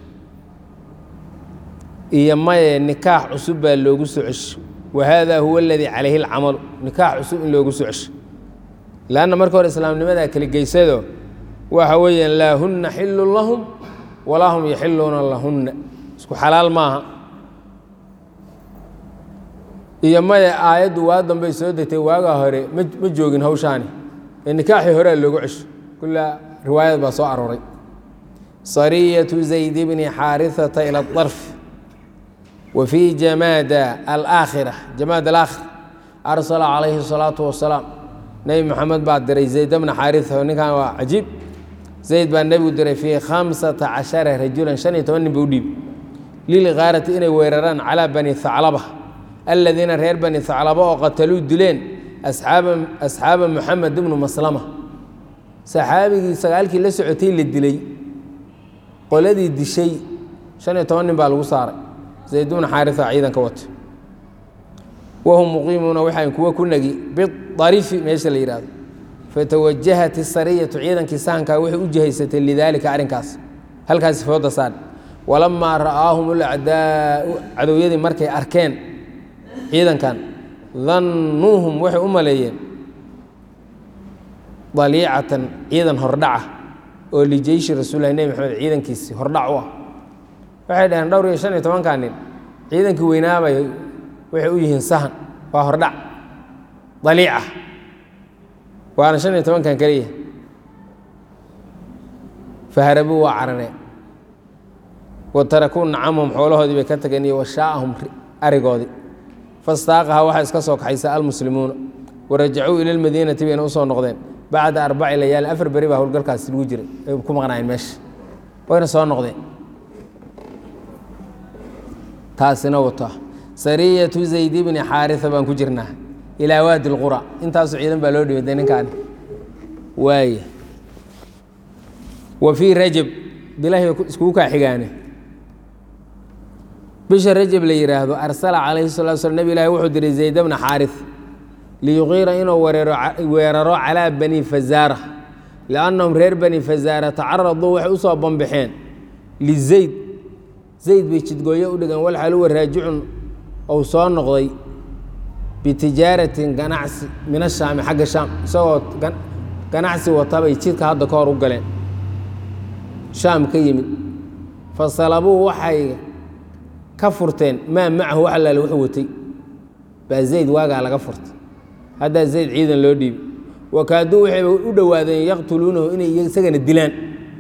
S1: iyo maye nikaax cusub baa loogu soo ceshay wa haadaa huwa aladii calayhi اlcamalu nikaax cusub in loogu soo ceshay lanna marka hore islaamnimadaa kala geysado waxa weeyaan laa hunna xilun lahum walaa hum yaxiluuna lahunna isku xalaal maaha iyo maye aayaddu waa dambay soo degtay waagaa hore ma ma joogin hawshaani ee nikaaxii horea loogu cesho kullaa riwaayad baa soo arooray sariyatu zayd bni xaariثata ilى الطarf wa fii jamaada alaakhira jamaad alaakhira arsala calayhi الsalaaةu wasalaam nebi moxamed baa diray zayd bna xaariثa ninkan waa cajiib zayd baa nebigu diray fii khamsata cashara rajulan shan iyo toban nin buu dhiib lilgaarati inay weeraraan calaa bani haclaba aladiina reer bani haclaba oo qataluu dileen asxaaba muxamed ibnu maslama saxaabigii sagaalkii la socotay la dilay qoladii dishay shan iyo toban nin baa lagu saaray zayd bnu xaarisa ciidanka wata wahum muqiimuuna waxaan kuwa ku negi biarifi meesha la yidhahdo fatawajahat isariyatu ciidankii sahankaa waxay u jihaysatay lidaalika arrinkaas halkaasi fooda saar walamaa ra'aahum ulacdaau cadowyadii markay arkeen ciidankan dannuuhum waxay u maleeyeen daliicatan ciidan hordhaca oo lijeyshi rasuulilahi nebi maxamed ciidankiisii hordhac u ah waxay dhaheen dhowr iyo shan iyo tobankaa nin ciidankii weynaabay waxay u yihiin sahan waa hordhac daliica waana shan iyo tobankan keliya faharabuu waa carareen wa tarakuu nacamhum xoolahoodii bay ka tageen iyo washaa'ahum arigoodii fastaaqaha waxaa iska soo kaxaysa almuslimuuna warajacuu ila lmadiinati bayna usoo noqdeen bacda arbaci layaal afar beri baa howlgalkaasi lagu jiray ay ku maqnaayeen meesha wayna soo noqdeen taasina wato sariyatu zayd bni xaarisa baan ku jirnaa ilaa waadi lqura intaasu ciidan baa loo dhibay de ninkaani waay wa fii rajab bilahi bay iskugu kaa xigaane bisha rajab la yidhaahdo arsala calayhi salatu slam nebi ilaahi wuxuu diray zayd bna xaaris liyuqiira inuu weeraro calaa bani fazaara liannahum reer bani fazaara tacaraduu waxay usoo bambaxeen lizayd zayd bay jidgooyo u dhigeen walxal huwa raajicun ou soo noqday bitijaaratin ganacsi min ashaami xagga shaam isagoo ganacsi watabay jidka hadda ka hor u galeen shaam ka yimid fasalabuu waxay ka furteen maa macahu wax allaale wuxuu watay baa zayd waagaa laga furtay haddaa zayd ciidan loo dhiibi wakaaduu waxayba u dhowaadeen yaqtuluunahu inay isagana dilaan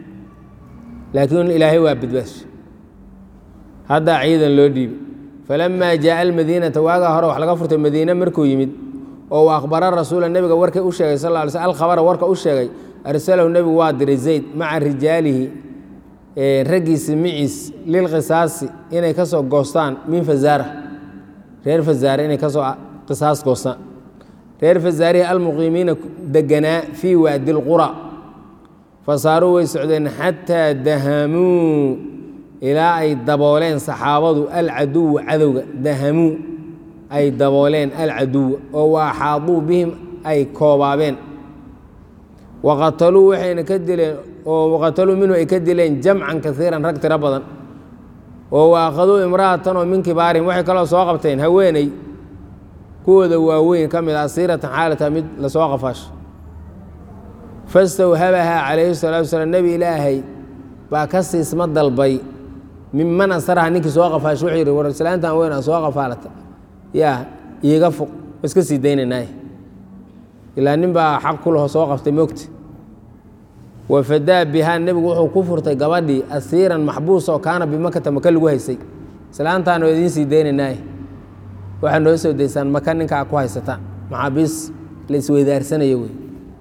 S1: laakiin ilaahay waa badbaasha haddaa ciidan loo dhiibi falamaa jaaa almadiinata waagaa hore wax laga furtay madiine markuu yimid oo u aqbara rasuula nebiga warkay u sheegay sal ly sl alkhabara warka u sheegay arsalahu nebigu waa diray zayd maca rijaalihi raggiisi miciis lilqisaasi inay ka soo goostaan min fazaara reer fazaare inay kasoo qisaas goostaan reer fazaarihi almuqiimiina deganaa fii waadi lqura fasaaruu way socdeen xataa dahamuu ilaa ay dabooleen saxaabadu alcaduwa cadowga dahamuu ay dabooleen alcaduwa oo waaxaaduu bihim ay koobaabeen waqataluu waxayna ka dileen oo waqataluu minhu ay ka dileen jamcan kaiiran rag tiro badan oo waaqaduu imra'atan oo min kibaarihim waxay kaloo soo qabteen haweeney kuwooda waaweyn ka mid a asiiratan xaalata mid lasoo qafaasho fastawhabahaa calayhi salaatu wasalaam nebi ilaahay baa ka siisma dalbay minman asaraha ninkii soo qafaasho wuxuu yidhi war islaantan weyn aa soo qafaalata yaa iiga fuq iska sii daynaynaay ilaa nin baa xaq ku laho soo qabtay mogta wafadaa bihaa nebigu wuxuu ku furtay gabadhii asiiran maxbuus oo kaana bimakata maka lagu haysay islaantaan oo idiin sii daynaynaay waxaa noo soo daysaan maka ninkaa ku haysataan maxaabiis la isweydaarsanayo wey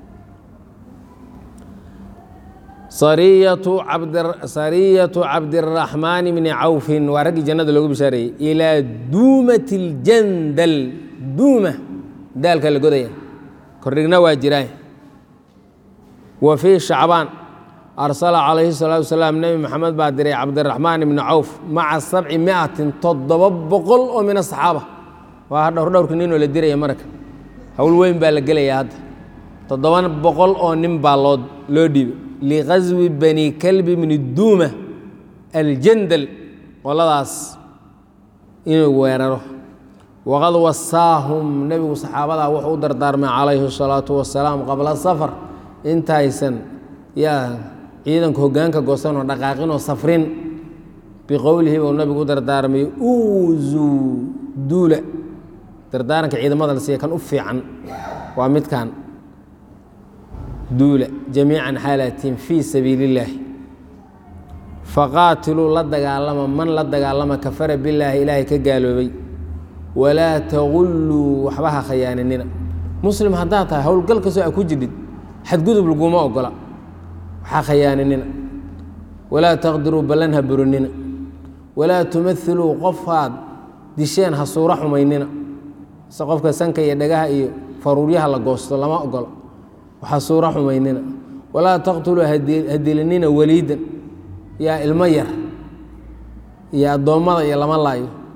S1: sariyatu cabdiraxmaan bni cawfin waa raggii jannada loogu bishaareeyey ilaa duumati اljandal duuma daalka la godaya kordhigna waa jiraan wa fii shacbaan arsala calayhi salaatu wasalaam nebi maxamed baa diray cabdiraxmaan ibni cawf maca sabci miatin toddoba boqol oo min asaxaaba waa dhowr dhowrka ninoo la diraya marka howl weyn baa la gelayaa hadda toddoba boqol oo nin baa loo loo dhiibay liqaswi bani kalbi bni duuma aljandal qoladaas inuu weeraro waqad wasaahum nebigu saxaabadaa wuxuu u dardaarmay calayhi الsalaatu wasalaam qabla safar intaysan yaa ciidanka hogaanka goosanoo dhaqaaqinoo safrin biqowlihi buu nabigu u dardaarmay uuzuu duula dardaaranka ciidamada la siiya kan u fiican waa midkan duula jamiican xaalatiin fii sabiili illaahi faqaatiluu la dagaalama man la dagaalama kafara billaahi ilaahay ka gaaloobay walaa tagulluu waxba ha khayaaninina muslim haddaad tahay howlgal kastoo a ku jirdhid xadgudub laguma ogola waxaa khayaaninina walaa taqdiruu ballan ha burinina walaa tumailuu qofaad disheen ha suuro xumaynina se qofka sanka iyo dhagaha iyo faruuryaha la goosto lama ogola waxa suuro xumaynina walaa taqtuluu hadilinina weliidan yaa ilmo yar iyo addoommada iyo lama laayo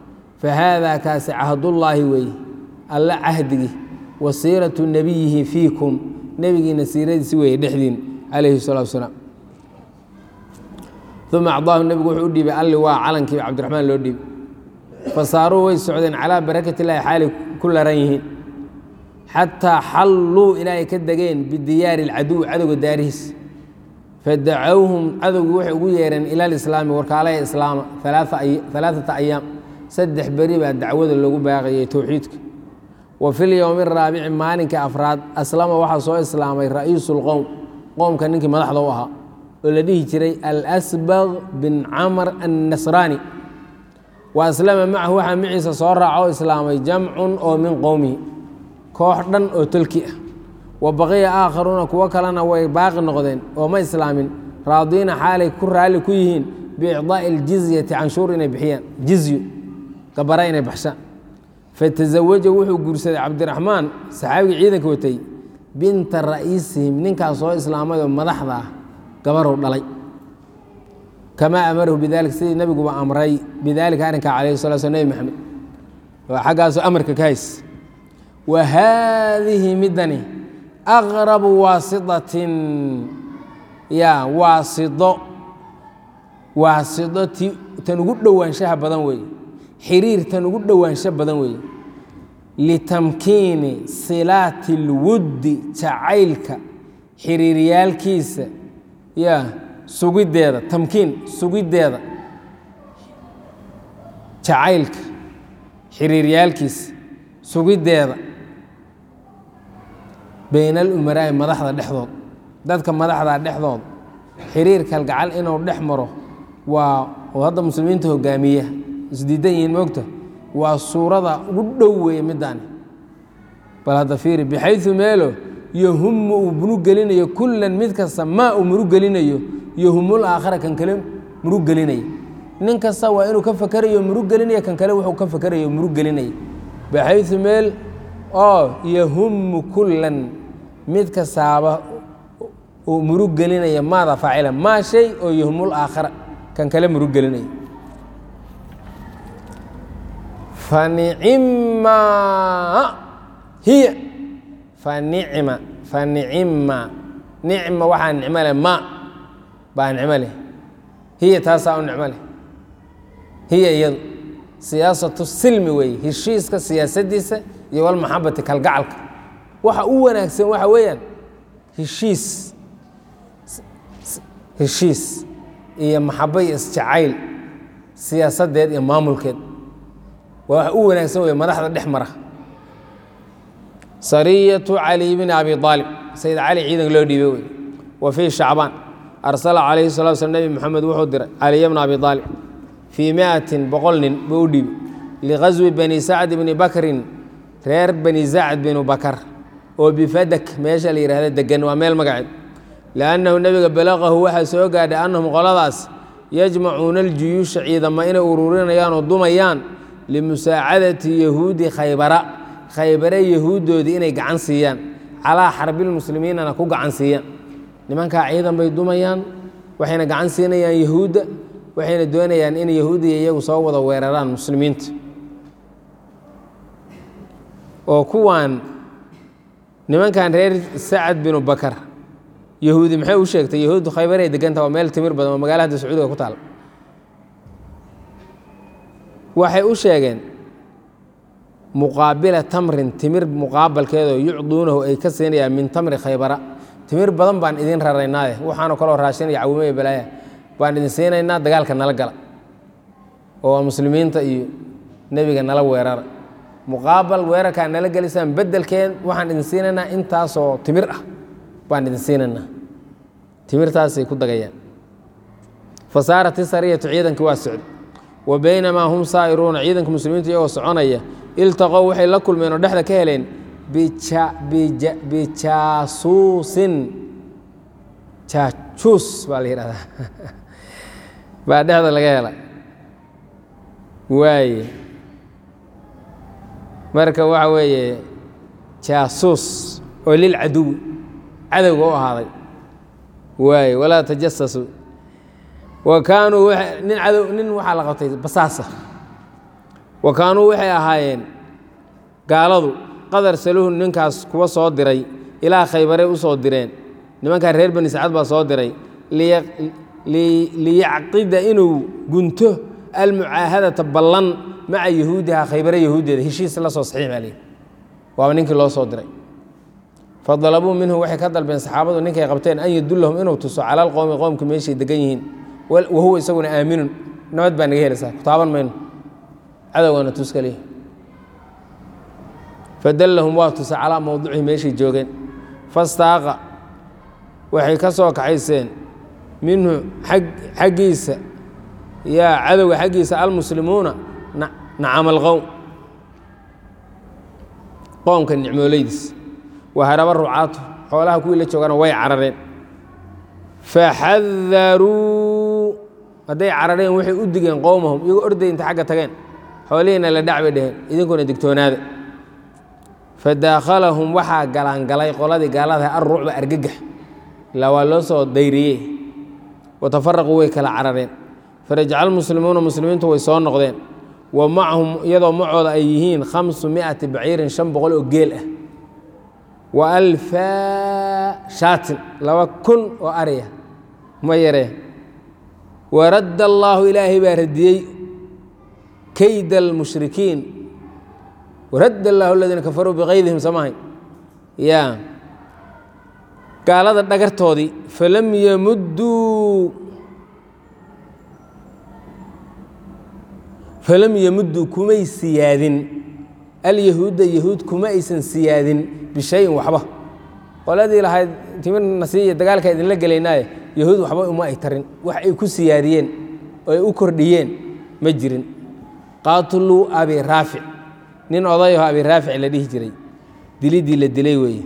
S1: fa haadaa kaasi cahdullaahi weeye alla cahdigii wa siiratu nebiyihi fiikum nebigiina siiradiisi weeye dhexdiin calayhi salatu wasalaam uma acdaahu nebigu wuxuu u dhiibay alli waa calankii cabdiraxmaan loo dhiibay fasaaruu way socdeen calaa barakat illaahi xaalay ku laran yihiin xataa xalluu ilaa ay ka degeen bidiyaari alcaduwi cadowga daarihiis fadacowhum cadowgii waxay ugu yeereen ila alislaami warkaalaya islaama alaaata ayaam saddex beri baa dacwada loogu baaqayay towxiidka wa fi lyowmi araabici maalinkai afraad aslama waxaa soo islaamay ra'iisu lqowm qowmka ninkii madaxda u ahaa oo la dhihi jiray alsbaq bin camr annasraani wa aslama macahu waxaa maciisa soo raaca oo islaamay jamcun oo min qowmihi koox dhan oo tolki ah wa baqiya aakharuuna kuwo kalena way baaqi noqdeen oo ma islaamin raadiina xaalay ku raalli ku yihiin biicdaa'i aljizyati canshuur inay bixiyaan jizyu gabara inay baxshaan fatazawaja wuxuu guursaday cabdiraxmaan saxaabigii ciidanka watay binta ra'iisihim ninkaas soo islaamay oo madaxda ah gabarow dhalay kamaa amarahu bidalik sidii nabiguba amray bidaalika arrinkaa calayhi sala sl nebi maxamed oo xaggaasu amarka ka hays wa haadihi middani aqrabu waasitatin ya waasido waasido ti tan ugu dhowaanshaha badan weeye xiriir tan ugu dhowaansho badan weeye litamkiini silaati اlwuddi jacaylka xiriiryaalkiisa ya sugiddeeda tamkiin sugiddeeda jacaylka xiriiryaalkiisa sugiddeeda bayna alumaraa'i madaxda dhexdood dadka madaxda dhexdood xiriir kalgacal inuu dhex maro waa oo hadda muslimiinta hogaamiya isdiidan yihiin moogta waa suurada ugu dhow weeye middaani bal hadda fiiri bixayu meelo yohumu uu murug gelinayo kullan mid kasta maa uu murug gelinayo yohumul aakhara kan kale murug gelinaya nin kasta waa inuu ka fakerayo murug gelinaya kan kale wuxuu ka fakerayo murug gelinaya baxayu meel oo yahumu kullan mid kastaaba uu murug gelinaya maada faacila maa shay oo yahumul aakhara kan kale murug gelinaya fanicima hiya fanicima fanicima nicma waxaa nicmo leh ma baa nicmo leh hiya taasaa u nicmo leh hiya iyadu siyaasatu silmi weeye heshiiska siyaasaddiisa iyo walmaxabati kalgacalka waxa u wanaagsan waxa weeyaan heshiis heshiis iyo maxabo iyo isjacayl siyaasadeed iyo maamulkeed waa wax u wanaagsan wey madaxda dhex mara sariyatu cali bni abi aalib sayid cali ciidanka loo dhiibay wey wa fii shacbaan arsala calayhi salatu slam nebi moxamed wuxuu diray caliya bna abi aalib fii miatin boqol nin buu u dhiibay liqaswi bani sacd bni bakrin reer bani sacd binu bakar oo bifadak meesha la yihahda degan waa meel magaceed liannahu nebiga balaqahu waxaa soo gaadhay annahum qoladaas yajmacuuna aljuyuusha ciidama inay ururinayaan oo dumayaan limusaacadati yahuudi khaybara khaybare yahuuddoodii inay gacan siiyaan calaa xarbilmuslimiinana ku gacan siiyaan nimankaa ciidan bay dumayaan waxayna gacan siinayaan yahuudda waxayna doonayaan in yahuudiya iyagu soo wada weeraraan muslimiinta oo kuwaan nimankan reer sacad binu bakar yahuudi maxay u sheegtay yahuuddu khaybaray deganta waa meel timir badan oo magala hadda sacuudiga ku taal waxay u sheegeen muqaabila tamrin timir muqaabalkeedoo yucduunahu ay ka siinayaan min tamri khaybara timir badan baan idin raraynaade waxaanoo kaloo raashin iyo cawimo iyo balaaya baan idin siinaynaa dagaalka nala gala oo muslimiinta iyo nebiga nala weerara muqaabal weerarkaa nala gelisaan bedelkeen waxaan idin siinaynaa intaasoo timir ah baan idin siinaynaa timirtaasay ku dagayaan fasaarat isariyatu ciidankii waa socday wa baynamaa hum saa'iruuna ciidanka muslimiinta iyagoo soconaya iltaqow waxay la kulmeen oo dhexda ka heleen bijaasuusin jaajuus baa la yidhahdaa baa dhexda laga hela waaye marka waxa weeye jaasuus oo lilcaduwi cadowga u ahaaday waaye walaa tajasasuu wa kaanuu nin cadow nin waxaa la qabtay basaasa wa kaanuu waxay ahaayeen gaaladu qadar saluhu ninkaas kuwa soo diray ilaa khaybaray u soo direen nimankaa reer bani sacad baa soo diray liyacqida inuu gunto almucaahadata ballan maca yahuudiha khaybare yahuuddeeda heshiis la soo saxiix baa leeyihi waaba ninkii loo soo diray fadalabuu minhu waxay ka dalbeen saxaabadu ninkay qabteen an yadullahum inuu tuso cala alqowmi qowmka meeshay degan yihiin wahuwa isaguna aaminun nabad baa naga helaysaa ku taaban mayno cadowgana tus kaliya fadallahum waa tusa calaa mowducihi meeshay joogeen fastaaqa waxay ka soo kaxayseen minhu xaggiisa yaa cadowga xaggiisa almuslimuuna nacama alqowm qoomka nicmooleydiis waharaba rucaatu xoolaha kuwii la joogana way carareen faxadaruu hadday carareen waxay u digeen qowmahum iyagoo orday inta xagga tageen xoolihiina la dhac bay dheheen idinkuna digtoonaada fadaakhalahum waxaa galaangalay qoladii gaaladaha alrucba argagax ilaa waa loo soo dayriyey watafaraquu way kala carareen farajaca lmuslimuuna muslimiintu way soo noqdeen wa macahum iyadoo macooda ay yihiin khamsu miati baciirin shan boqol oo geel ah wa alfaa shaatin laba kun oo ariya ma yaree waradda allaahu ilaahay baa radiyey kayda almushrikiin waradda allaahu aladiina kafaruu bikaydihim samahay ya gaalada dhagartoodii falam yamudduu falam yamudduu kumay siyaadin alyahuudda yahuud kuma aysan siyaadin bishayin waxba qoladii lahayd timirna siiya dagaalka idinla gelaynaaye yahuud waxba uma ay tarin wax ay ku siyaadiyeen oo ay u kordhiyeen ma jirin qaatuluu abi raafic nin odayaho abi raafic la dhihi jiray dilidii la dilay weeye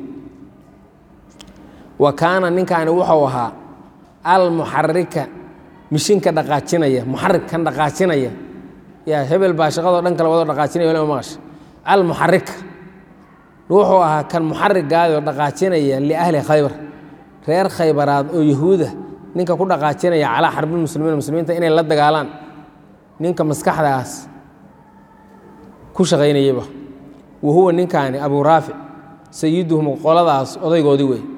S1: wa kaana ninkaani wuxuu ahaa almuxarika mishinka dhaqaajinaya muxarik kan dhaqaajinaya yaa hebel baa shaqadoo dhan kale wadoo dhaqaajinaya waliba maqasha almuxarika wuxuu ahaa kan muxarigaayoo dhaqaajinaya liahli khaybar reer khaybaraad oo yahuuda ninka ku dhaqaajinaya calaa xarbilmuslimiin muslimiinta inay la dagaalaan ninka maskaxdaas ku shaqaynayaba wa huwa ninkaani abuu raafic sayiduhum qoladaas odaygoodii wey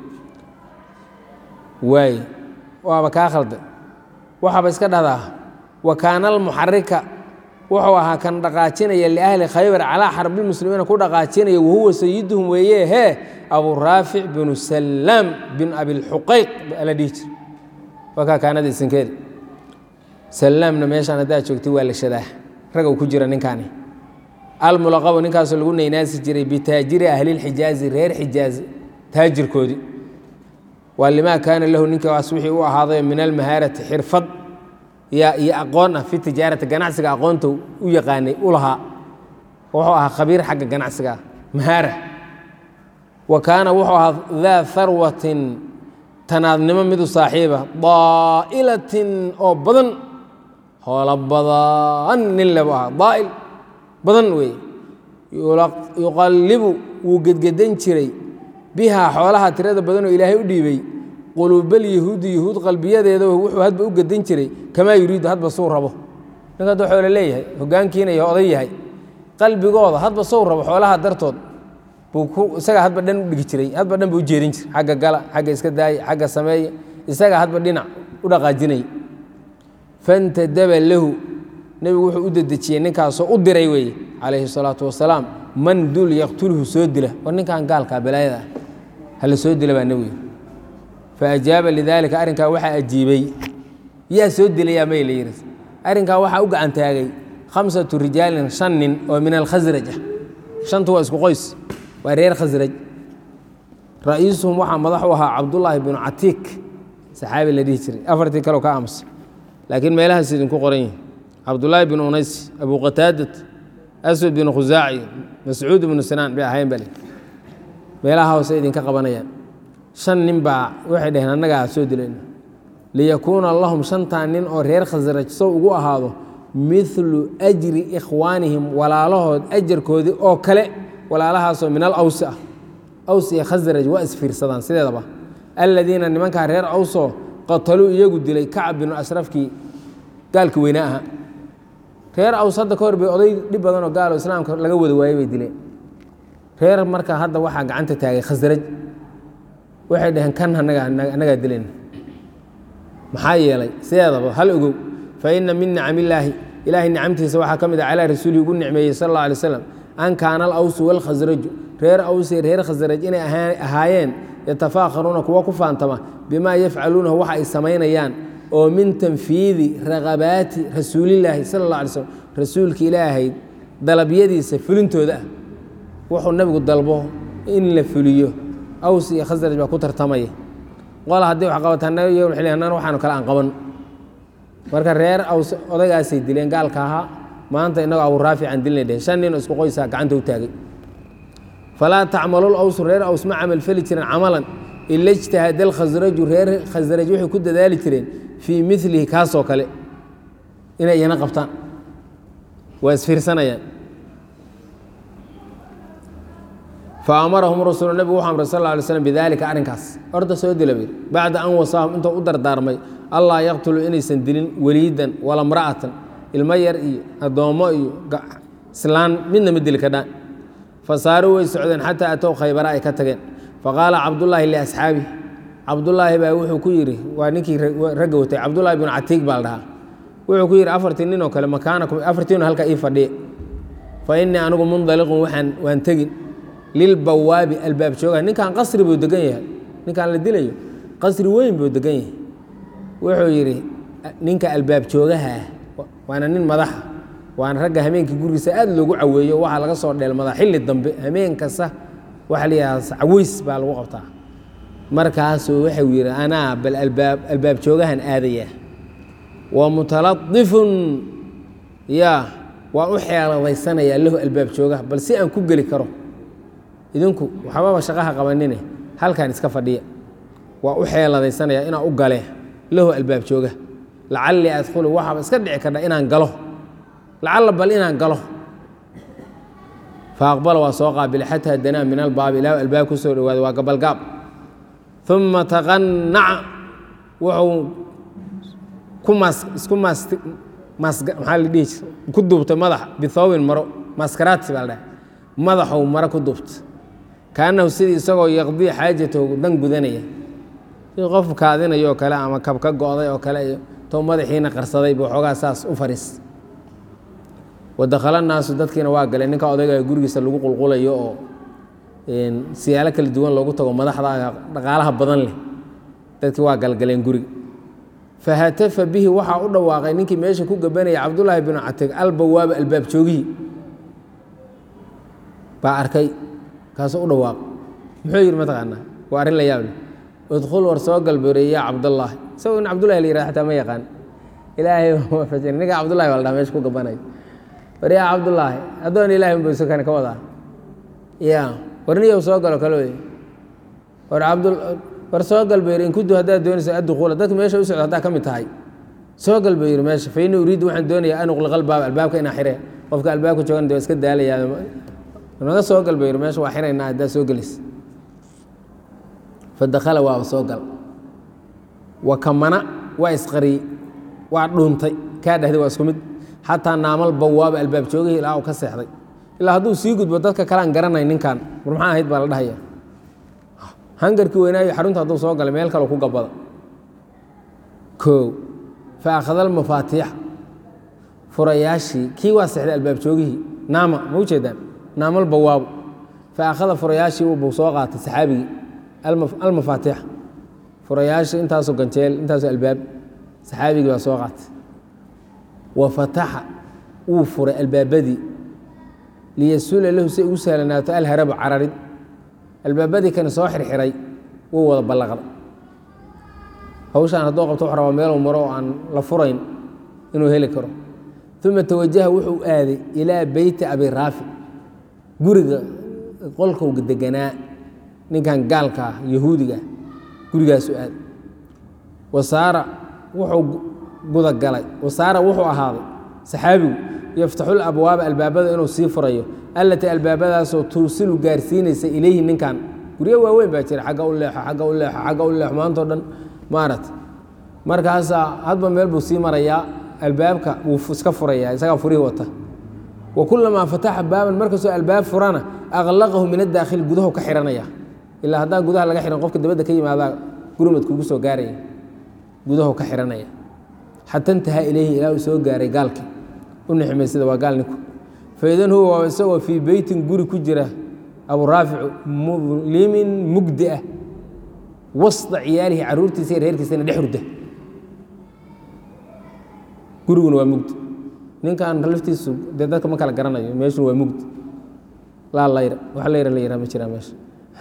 S1: waay waaba kaa khalda waxaaba iska dhahdaa wa kaana almuxarika wuxuu ahaa kan dhaqaajinaya liahli khaybar calaa xarbilmuslimiina ku dhaqaajinaya wahuwa sayiduhum weeye hee abuu raafic binu salaam bin abilxuqayq la dhihi jir waa kaa kaanada isinkeeda salaamna meeshaan haddaad joogtay waa la shadaa ragow ku jira ninkaani almulaqabu ninkaasoo lagu naynaasi jiray bitaajiri ahlilxijaazi reer xijaazi taajirkoodii waa limaa kaana lahu ninkaas wixii u ahaaday min almahaarati xirfad iyo aqoon ah fi tijaarati ganacsiga aqoonta u yaqaanay u lahaa wuxuu ahaa khabiir xagga ganacsiga mahaara wa kaana wuxuu ahaa daa harwatin tanaadnimo midu saaxiiba daa'ilatin oo badan hoolo badan nin lebu ahaa daa'il badan weeye yuqallibu wuu gedgedan jiray bihaa xoolaha tirada badanoo ilaahay u dhiibay quluubal yahuudi yahuud qalbiyadeeda wuxuu hadba u gedin jiray kamaa yuriidu hadba suu rabo ninka hadda xoolo leeyahay hogaankiina iyo oday yahay qalbigooda hadba suu rabo xoolaha dartood buu isagaa hadba dhan u dhigi jiray hadba dhan buu u jeedin jiray xagga gala xagga iska daaya xagga sameeya isagaa hadba dhinac u dhaqaajinay fantadaba lahu nebigu wuxuu u dedejiyey ninkaasoo u diray weeye calayhi salaatu wasalaam man dul yaqtulhu soo dila war ninkan gaalkaa balaayada ah hala soo dila baa nebigu faajaaba lidaalika arrinkaa waxaa ajiibay yaa soo dilayaa may la yidhi arrinkaa waxaa u gacan taagay khamsatu rijaalin shan nin oo min alkhasraj ah shantu waa isku qoys waa reer khasraj ra-iisuhum waxaa madax u ahaa cabdullaahi binu catiik saxaabi la dhihi jiray afartii kaleo ka aamusa laakiin meelahaas idinku qoran yihin cabdullaahi binu unays abu qataadat aswad binu khusaaci mascuud binu sinaan bay ahayn bale meelaha hoose idinka qabanayaan shan nin baa waxay dhaheen annagaa soo dilayno liyakuuna lahum shantaa nin oo reer khasraj sow ugu ahaado midlu ajri ikhwaanihim walaalahood ajarkoodii oo kale walaalahaasoo min al awsi ah aws iyo khasraj waa isfiirsadaan sideedaba aladiina nimankaa reer awsoo qataluu iyagu dilay kacab binu ashrafkii gaalka weyne ahaa reer aws hadda ka hor bay oday dhib badan oo gaalo islaamka laga wada waayey bay dileen reer marka hadda waxaa gacanta taagay khasraj waxay dhaheen kan anaga annagaa dilayna maxaa yeelay sideedaba hal ogow fa ina min nicamillaahi ilaahay nicamtiisa waxaa ka mid a calaa rasuulihi ugu nicmeeyey sal alla alay slam an kaana alawsu walkhasraju reer awse reer khasraj inay ahaayeen yatafaakharuuna kuwa ku faantama bimaa yafcaluunahu waxa ay samaynayaan oo min tanfiidi raqabaati rasuulillaahi sala alla alay slm rasuulka ilaahay dalabyadiisa fulintooda ah wuxuu nabigu dalbo in la fuliyo aws iyo khasraj baa ku tartamaya qola haddii wax qabataan nan waxaanu kale aan qaban marka reer aws odaygaasay dileen gaalka ahaa maanta inagoo abu raafican dilnay dhehen shan nin oo isku qoysaa gacanta u taagay falaa tacmalul awsu reer aws ma camal feli jiren camalan ila ijtahada alkhasraju reer khasraj waxay ku dadaali jireen fii milihi kaasoo kale inay iyana qabtaan waa isfiirsanayaan faamarahum rasuul nebigu wuxu amray sal lla alay slam bidalika arrinkaas orda soo dila bayr bacda an wasaahum intuu u dardaarmay allaa yaqtuluu inaysan dilin weliidan wala mra'atan ilmo yar iyo addoommo iyo islaan midna ma dili kadhaan fasaaruu way socdeen xataa atow khaybara ay ka tageen faqaala cabdullaahi liasxaabi cabdullaahi baa wuxuu ku yidhi waa ninkii ragga watay cabdullaahi binu catiig baa la dhahaa wuxuu ku yidhi afartii nin oo kale makaanakum afartiinu halka ii fadhiye fa innii anigu mundaliqun waxaan waan tegin lilbawaabi albaab joogaha ninkan qasri buu degan yahay ninkaan la dilayo qasri weyn buu degan yahay wuxuu yidhi ninka albaab joogaha ah waana nin madaxa waana ragga hameenkii gurigiisa aad loogu caweeyo waxaa laga soo dheelmadaa xilli dambe hameen kasta waxaa la yidhahdaa caweys baa lagu qabtaa markaasuu waxau yidhi anaa bal albaab albaab joogahan aadaya wa mutaladifun yaa waan u xeeladaysanayaa lahu albaab joogaha bal si aan ku geli karo idinku waxbaba shaqaha qabanine halkan iska fadhiya waa u xeeladaysanaya inaan u gale lahu albaab jooga lacallii adkhulu waxaaba iska dhici kardha inaan galo lacalla bal inaan galo fa aqbala waa soo qaabilay xataa danaa min albaabi ilaa albaab ku soo dhowaaday waa gabalgaab uma taqanaca wuxuu ku mas isku mas mas maxaa la dhihi jir ku duubtay madaxa bithawbin maro maskaraati baa la dhahay madaxou maro ku duubtay kaanahu sidii isagoo yaqdii xaajatahu dan gudanaya si qof kaadinayo oo kale ama kab ka go'day oo kale iyo tou madaxiina qarsaday buu xoogaa saas u fariis wadakhala naasu dadkiina waa galeen ninka odayga gurigiisa lagu qulqulayo oo siyaalo kala duwan loogu tago madaxda dhaqaalaha badan leh dadkii waa galgaleen guriga fahatafa bihi waxaa u dhawaaqay ninkii meesha ku gabanaya cabdullaahi binu catig albawaaba albaab joogihii baa arkay kaasuu u dhawaaq muxuu yidhi mataqaanaa waa arrin la yaab leh udkhul war soo galbeerey yaa cabdallaahi isagoo in cabdullahi la yihahdo xataa ma yaqaan ilaahay waafajin ninka cabdullahi baa la dhaha meesha ku gabanaya war yaa cabdullaahi addoon ilahay unba isu kan ka wadaa ya war niyow soo galo kale wey war cabdul war soo galbeeri in kudu haddaad doonaysa addukuula dadka meesha u socdo haddaa ka mid tahay soo galbeeri meesha fa ini uriiddu waxaan doonayaa an uqliqa albaab albaabka inaa xire qofka albaabka joogan de waa iska daalayaa naga soo galbeeri meesha waa xiraynaa haddaa soo gelis fadakhala waaba soo gal wa kamana waa isqariyey waa dhuuntay kaa dhehday waa isku mid xataa naamal bawaaba albaab joogihii ilaa uu ka seexday ilaa hadduu sii gudbo dadka kalean garanay ninkan war maxaa ahayd baa la dhahaya hangarkii weynaayo xarunta hadduu soo galay meel kaleo ku gabada koow fa akhada almafaatiix furayaashii kii waa seexday albaab joogihii naama ma u jeedaan naamal bawaabo fa akhada furayaashii buu soo qaatay saxaabigii almafaatiix furayaashii intaasoo ganjeel intaasoo albaab saxaabigii baa soo qaatay wa fataxa wuu furay albaabadii liyasuula lahu si ugu sahlanaato alharabu cararid albaabadii kani soo xirxiray wuu wada ballaqday hawshaan hadduu qabto wax rabaa meeluu maro oo aan la furayn inuu heli karo uma tawajaha wuxuu aaday ilaa beyti abi raafic guriga qolkowga deganaa ninkan gaalka ah yahuudiga ah gurigaasu aaday wasaara wuxuu gudagalay wasaara wuxuu ahaaday saxaabigu yaftaxul abwaaba albaabada inuu sii furayo allatii albaabadaasoo tuusilu gaarsiinaysa ilayhi ninkan guryo waaweyn baa jira agga u leexo agga u leexo agga u leexo maantao dhan maarata markaasaa hadba meel buu sii marayaa albaabka wuu iska furaya isagaa furihii wata wa kulamaa fataxa baaban markastoo albaab furana aqlaqahu min adaakhili gudahu ka xihanaya ilaa haddaan gudaha laga xihan qofka dabadda ka yimaadaa gurmad kugu soo gaaraya gudahu ka xihanaya xata intahaa ilayhi ilaa uu soo gaaray gaalkii u nixmaysada waa gaal ninku faidan huwa waa isagoo fii beytin guri ku jira abu raaficu mudlimin mugdi ah wasda ciyaalihi caruurtiisa iyo reerkiisana dhex hurda guriguna waa mugdi ninkan laftiisu dee dadka ma kala garanayo meeshuna waa mugdi laa layra wax layra la yiraa ma jiraa meesha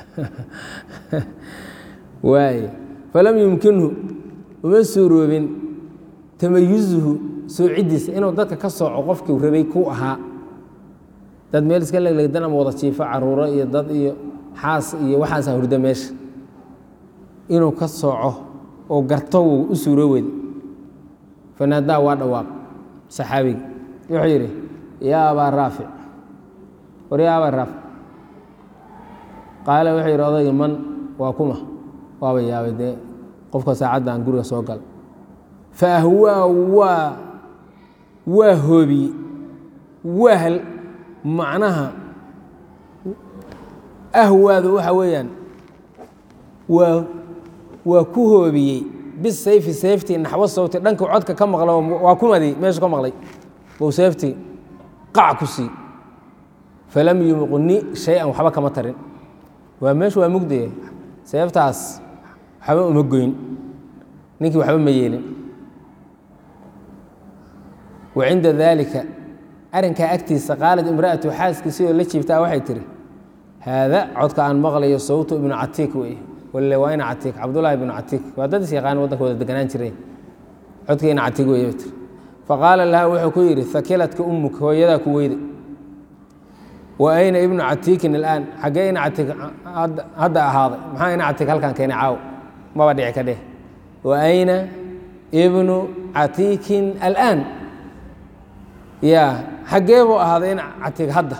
S1: waay falam yumkinhu uma suuroobin tamayuzuhu soocidiisa inuu dadka ka sooco qofkii rabay ku ahaa dad meel iska leglegdan ama wada jiifo caruuro iyo dad iyo xaas iyo waxaasaa hurda meesha inuu ka sooco oo garto wuu u suuro weyda fanaadaa waa dhawaaq saxaabigi wuxuu yidhi yaa abaa raafic war yaa abaa raafic qaala wuxuu yidhi odaygi man waa kuma waaba yaabay dee qofka saacadda aan guriga soo gala fa ahwaa waa waa hoobiyey wahal macnaha ahwaadu waxa weeyaan waa waa ku hoobiyey bisayfi sayftii naxwo sawti dhanka codka ka maqla waa kumadii meeshu ka maqlay bou sayftii qac ku sii falam yumqni shay-an waxba kama tarin waa meeshu waa mugdaya seeftaas waxba uma goyn ninkii waxba ma yeelin wa cinda daalika arrinkaa agtiisa qaalad imra'atu xaaskiisii oo la jiibtaa waxay tihi haada codka aan maqlayo sawtu ibnu catiik wey walle waa ina catiik cabdullaahi ibnu catiik waa dad is yaqaan waddanka wada deganaan jiray codkii ina catiik wey tir faqaala laha wuxuu ku yidhi hakiladka ummuk hooyadaa ku weyda wa ayna ibnu catiikin alaan xaggee ina catiik hadda ahaaday maxaa ina catiik halkan keenay caaw maba dhici ka dheh wa ayna ibnu catiikin alaan ya xaggee buu ahaaday ina catiik hadda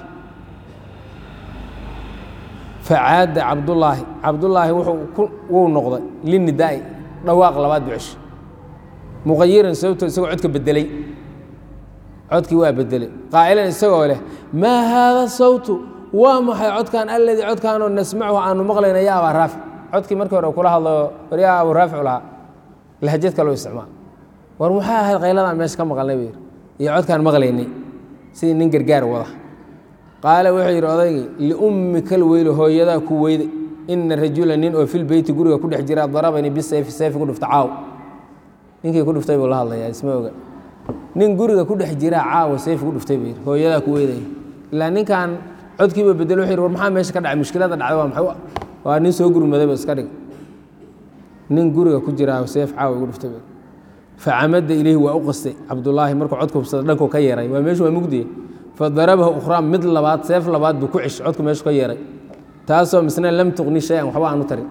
S1: facaada cabdullaahi cabdullaahi wuu noqday linidaa'i dhawaaq labaad bucesh muqayiran sababtoo isagoo codka bedelay codkii waa bedelay qaa'ilan isagoo leh maa haada sawtu waa maxay codkan alladii codkaanoo nasmachu aanu maqlayna ya abaa raafic codkii markii hore kula hadlayo war yaa abu raafic lahaa lahjad kaloo isticmaal war maxay ahayd qayladaan meesha ka maqalnay buu yidhi iyo codkaan maqlaynay sidii nin gargaar wada qaala wuxuu yidhi odaygii liummika lweyli hooyadaa ku weyda ina rajula nin oo filbeyti guriga ku dhex jira darabanii bisayfi sayfi ku dhufta caaw ninkii ku dhuftay buu la hadlayaa isma oga nin guriga ku dhex jiraa caawa sayfi ku dhuftay buu yidhi hooyadaa ku weydaya ilaa ninkan codkiiba bedelo wuxuu yidhi war maxaa meesha ka dhacay mushkilada dhacday waa maxay waa nin soo gurmadayba iska dhig nin guriga ku jiraa sayf caawa igu dhuftay buu facamada ilayhi waa u qastay cabdullaahi markuu codka hubsada dhankuu ka yeeray waa meeshu waa mugdiye fadarabahu ukhraa mid labaad seef labaad buu ku cish codku meeshu ka yeeray taasoo misna lam tuqni shay-an waxba aanu tarin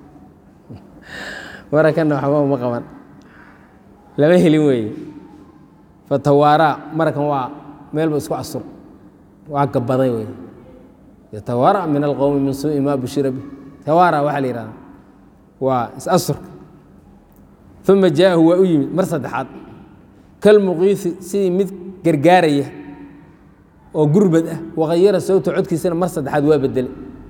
S1: marakanna waxba uma qaban lama helin weeye fatawaaraa marakan waa meelba isku asur waa gabaday wey yatawaara min alqowmi min suui ma bushira bi tawaara waxaa la yihahda waa is-asurka uma jaa'ahu waa u yimid mar saddexaad kalmuqiisi sidii mid gargaaraya oo gurbad ah waqayara sawta codkiisana mar saddexaad waa bedelay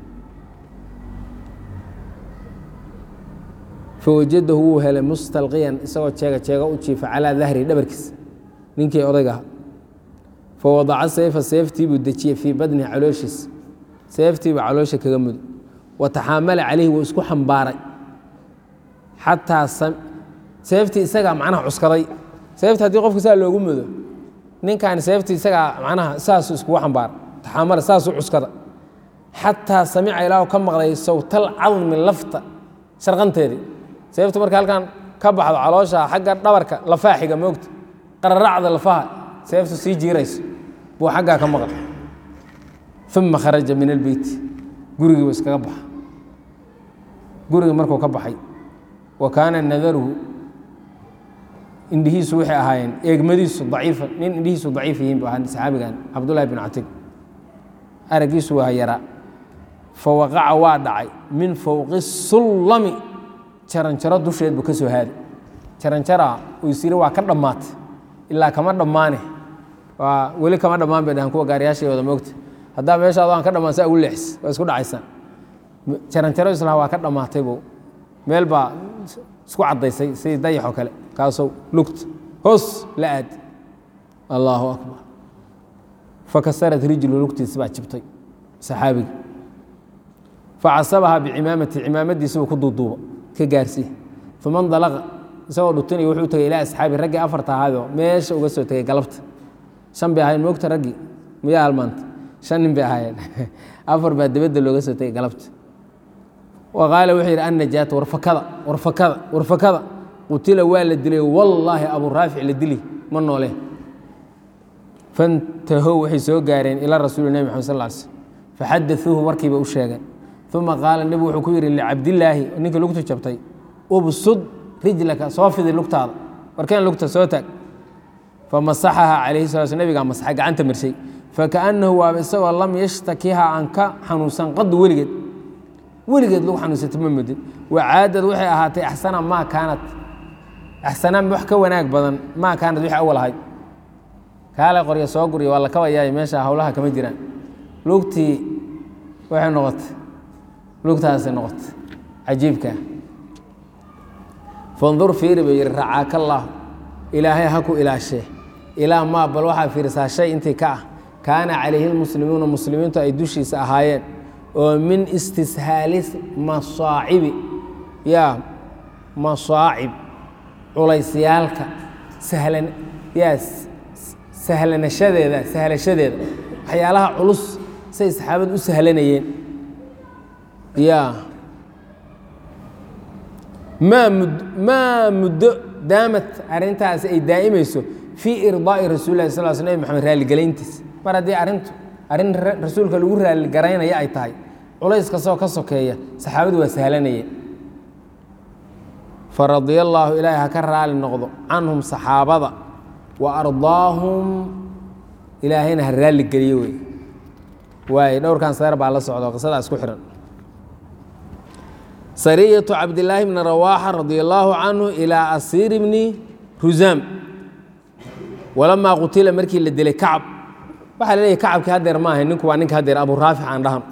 S1: fawajadahu wuu helay mustalqiyan isagoo jeega jeega u jiifa calaa dahrihi dhabarkiisa ninkii odayga aha fawadaca sayfa seeftii buu dejiyey fii badnihi calooshiisa seeftiibuu caloosha kaga mudo wa taxaamala calayhi wuu isku xambaaray xataa seeftii isagaa macnaha cuskaday seefti haddii qofka saa loogu mudo ninkan seeftii isagaa macnaha saasuu iskugu xambaaray taxaamala saasuu cuskada xataa samica ilaahu ka maqlay sawtal cadmi lafta sharqanteedii seeftu marka halkan ka baxdo caloosha xagga dhabarka lafaa xiga moogta qararacda lafaha seeftu sii jiirayso buu xaggaa ka maqlay uma kharaja min albeyti gurigiibu iskaga baxa gurigii markuu ka baxay wa kaana nadaruhu indhihiisu waxay ahaayeen eegmadiisu daciifa nin indhihiisu daciif yihiin bu ahaa saxaabigan cabdullahi bin catig araggiisu waa yaraa fawaqaca waa dhacay min fowqi sullami jaranjaro dusheed buu ka soo haaday jaranjaraa uu isiri waa ka dhammaatay ilaa kama dhammaane waa weli kama dhammaan bay dhahaan kuwa gaariyaashay wada moogta haddaa meeshaado aan ka dhammaan saa ugu leexis waa isku dhacaysaan jaranjaro islaha waa ka dhammaataybo meel baa isku caddaysay sidii dayax oo kale kaasoo lugta hoos la aad allaahu akbar fakasarat rijlu lugtiisi baa jibtay saxaabiga facasabahaa bicimaamati cimaamadiisibu ku duuduuba ka gaarsiiya uma ndalaqa isagoo dhutinaya wuxuu tagay ilaa asxaabi raggii afarta ahaadoo meesha uga soo tegay galabta shan bay ahayen moogta raggii miyaa halmaanta shan nin bay ahaayeen afar baa dibadda looga soo tegay galabta wa qaala wuxuu yidhi annajaata warfakada warfakada warfakada qutila waa la dilay wallaahi abuu raafic la dili ma noole fantahow waxay soo gaareen ilaa rasuuli nebi maxamed sal ly slm faxadauuhu warkiiba u sheegeen uma qaala nebigu wuxuu ku yidhi licabdillaahi ninkii lugtu jabtay ubsud rijlaka soo fidi lugtaada warkeen lugta soo taag famasaxaha calayhi sala sl nebigaa masaxay gacanta marshay fakaannahu waaba isagoo lam yashtakiha aan ka xanuunsan qadu weligeed weligeed lagu xanuunsata ma mudin wacaadad waxay ahaatay axsana maa kaanat axsanaan wax ka wanaag badan maa kaanad wixii awal ahayd kaale qorya soo guriya waa la kabayaay meesha howlaha kama jiraan lugtii waxay noqotay lugtaasay noqotay cajiibkaa fandur fiiri bay yihi racaaka allaah ilaahay ha ku ilaashee ilaa maa bal waxaa fiirisaa shay intii ka ah kaana calayhi lmuslimuuna muslimiintu ay dushiisa ahaayeen oo min istishaali masaacibi yaa masaacib culaysyaalka sahlan yaa sahlanashadeeda sahlashadeeda waxyaalaha culus say saxaabadu u sahlanayeen yaa maa mud maa muddo daamad arrintaasi ay daa'imayso fii irdaa'i rasuuli lahi sal sl nebi maxamed raalligelayntiis mar haddii arrintu arrin rasuulka lagu raalligaraynaya ay tahay culays kastoo ka sokeeya saxaabadu waa sahlanayeen faradia allaahu ilaahay ha ka raali noqdo canhum saxaabada wa ardaahum ilaahayna ha raalli geliyo wey waaye dhowrkan seer baa la socdo qisadaa isku xihan sariyatu cabdillaahi bni rawaaxa radia allaahu canhu ilaa asiiri bni rusaam walamaa qutila markii la dilay kacab waxaa la leeyahy kacabkii hadeer ma ahay ninku waa ninka hadeer abu raafic aan dhahan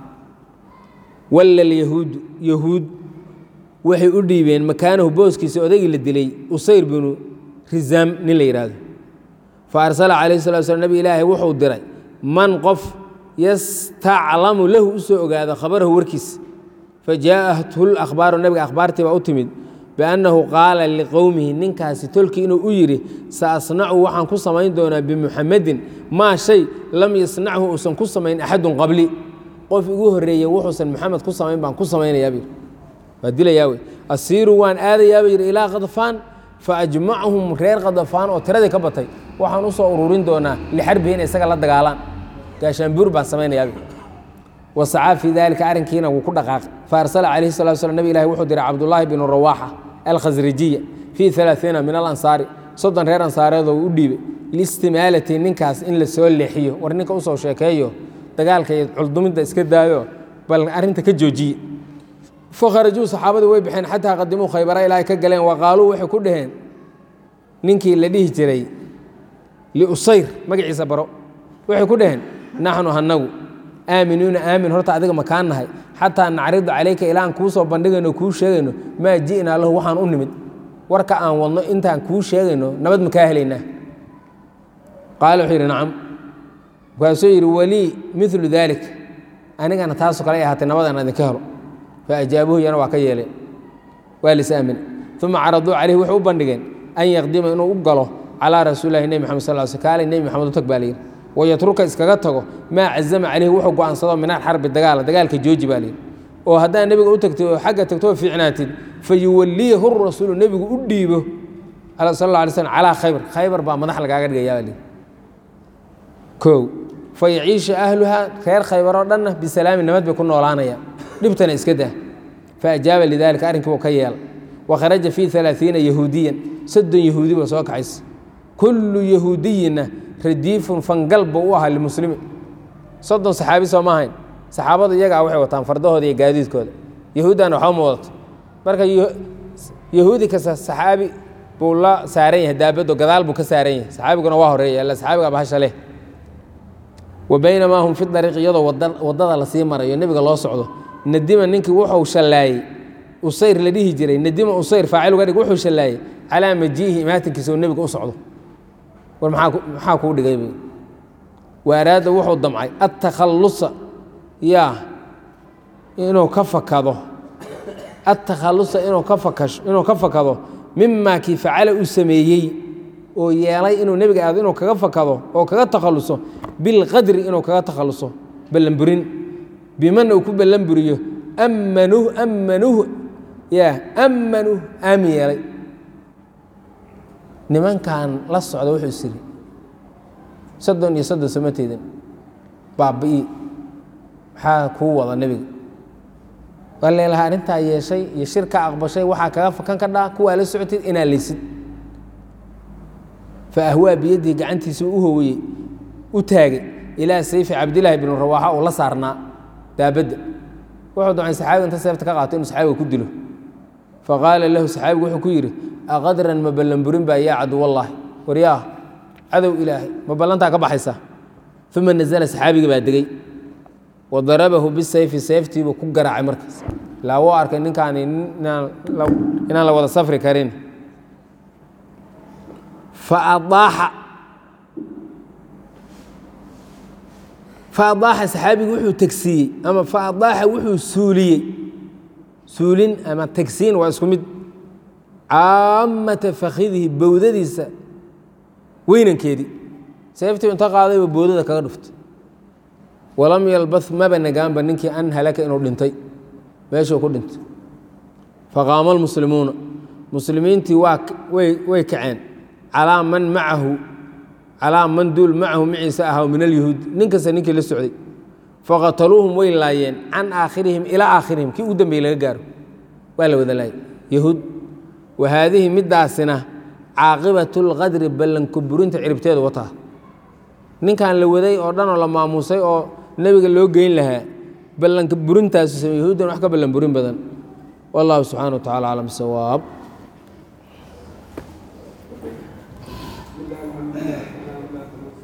S1: walla lyahuudu yahuud waxay u dhiibeen makaanahu booskiisa odaygii la dilay usayr binu risaam nin la yidhaahdo fa arsala calayhi salatu slam nabi ilaahay wuxuu diray man qof yastaclamu lahu u soo ogaado khabarahu warkiisa fa jaa'athu lakhbaaru nabiga akhbaartii baa u timid biannahu qaala liqowmihi ninkaasi tolkii inuu u yidhi sa asnacu waxaan ku samayn doonaa bimuxamedin maa shay lam yasnachu uusan ku samayn axadun qabli qof igu horreeyey wuxuusan maxamed ku samayn baan ku samaynayaa buyidhi waa dilayaa wey asiiru waan aadayaa buu yidhi ilaa khadfaan fa ajmachum reer khadafaan oo tiradii ka batay waxaan u soo ururin doonaa lixarbihi inay isaga la dagaalaan gaashaanbuur baan samaynayaa buu wasacaa fii dalika arrinkiina wuu ku dhaqaaqay faarsala calayhi salatu slam nabi ilahi wuxuu diray cabdullaahi binu rawaaxa alkhasrijiya fii alaaiina min alansaari soddon reer ansaareedoo u dhiibay liistimaalati ninkaas in la soo leexiyo war ninka usoo sheekeeyo dagaalka iyo culdumidda iska daayo bal arrinta ka joojiye fakharajuu saxaabadii way baxeen xataa qadimuu khaybara ilaahay ka galeen wa qaaluu waxay ku dhaheen ninkii la dhihi jiray liusayr magaciisa baro waxay ku dhaheen naxnu hanagu aaminuuna aamin horta adiga makaan nahay xataa nacridu calayka ilaan kuu soo bandhigayno kuu sheegayno maa ji'naa lahu waxaan u nimid warka aan wadno intaan kuu sheegayno nabad makaa helaynaa qaala wuxuu yidhi nacam markaasuu yidhi walii milu daalik anigana taasoo kale ay ahaatay nabadaan idinka helo faajaabuhu iyana waa ka yeeleen waa lis aamine uma caraduu calayhi waxay u bandhigeen an yaqdima inuu u galo calaa rasuulilahi nebi maxamed sal sl kaale nebi maxamed u tag baa layidhi wayatruka iskaga tago maa cazama calayhi wuxuu go'aansado min alxarbi dagaala dagaalka jooji baa layidhi oo haddaa nebiga u tagtay oo xagga tagto oo fiicnaatid fa yuwaliyahu rasuulu nebigu u dhiibo sal alla alay slm calaa khaybar khaybar baa madax lagaaga dhigaya baa layidhi kow fa yaciisha ahluhaa reer khaybar oo dhanna bisalaami nabad bay ku noolaanayaan dhibtana iska dah faajaaba lidalika arrinkii buu ka yeela wakharaja fii alaaiina yahuudiyan soddon yahuudi ba soo kaxaysa kullu yahuudiyina radiifun fangal buu u ahaa limuslimi soddon saxaabi soo ma ahayn saxaabadu iyagaa waxay wataan fardahooda iyo gaadiidkooda yahuuddana waxba ma wadato marka yahuudi kasta saxaabi buu la saaran yahay daabaddo gadaal buu ka saaran yahay saxaabiguna waa horeeya illa saxaabiga bahasha leh wa baynamaa hum fi dariiq iyadoo waddada lasii marayo nebiga loo socdo nadima ninkii wuxuu shallaayey usayr la dhihi jiray nadima usayr faacil uga dhig wuxuu shallaayey calaa majiihi imaatinkiisa oo nebiga u socdo war maxaa kuu dhigay wa araada wuxuu damcay attakhallusa yaa inuu ka fakado attakhallusa inuu ka fakasho inuu ka fakado mimaa kii facala uu sameeyey oo yeelay inuu nebiga aado inuu kaga fakado oo kaga takhalluso bilqadri inuu kaga takhalluso ballanburin bimana uu ku ballanburiyo ammanuh ammanuh yaa ammanuh aamin yeelay nimankan la socda wuxuu is iri soddon iyo soddon samateydan baabi'i maxaa kuu wada nebiga waa leelahaa arrintaa yeeshay iyo shir ka aqbashay waxaa kaga fakan ka dhaa kuwaa la socotid inaa leysid fa ahwaa biyadihi gacantiisa u howeyey u taagay ilaa sayfi cabdilaahi binu rawaaxa uu la saarnaa daabadda wuxuu damcay saxaabiga inta seefta ka qaato inuu saxaabiga ku dilo faqaala lahu saxaabigu wuxuu ku yidhi aqadran ma ballanburin baa yaa caduwallaahi waryaa cadow ilaahay ma ballantaa ka baxaysa uma nazala saxaabigii baa degey wa darabahu bisayfi sayftiibuu ku garaacay markaas ilaa wuu arkay ninkaani inaan la wada safri karin faadaaxa faadaaxa saxaabigu wuxuu tegsiiyey ama faadaaxa wuxuu suuliyey suulin ama tegsiin waa isku mid caamata fakidihi bowdadiisa weynankeedii seeftii inta qaadayba boodada kaga dhuftay walam yalbah maba nagaanba ninkii an halaka inuu dhintay meeshuu ku dhintay faqaama almuslimuuna muslimiintii waa way kaceen calaa man macahu calaa man duul macahu maciisa ahaa min alyahuud nin kasta ninkii la socday faqataluuhum way laayeen can aakhirihim ilaa aakhirihim kii ugu dambeeyey laga gaaro waa la wada laayay yahuud wa haadihi middaasina caaqibatu lqadri ballanka burinta ciribteedu wataa ninkan la waday oo dhan oo la maamuusay oo nebiga loo geyn lahaa ballanka burintaasu samey yahuuddan wax ka ballan burin badan wallahu subxana wa tacala aclam sawaab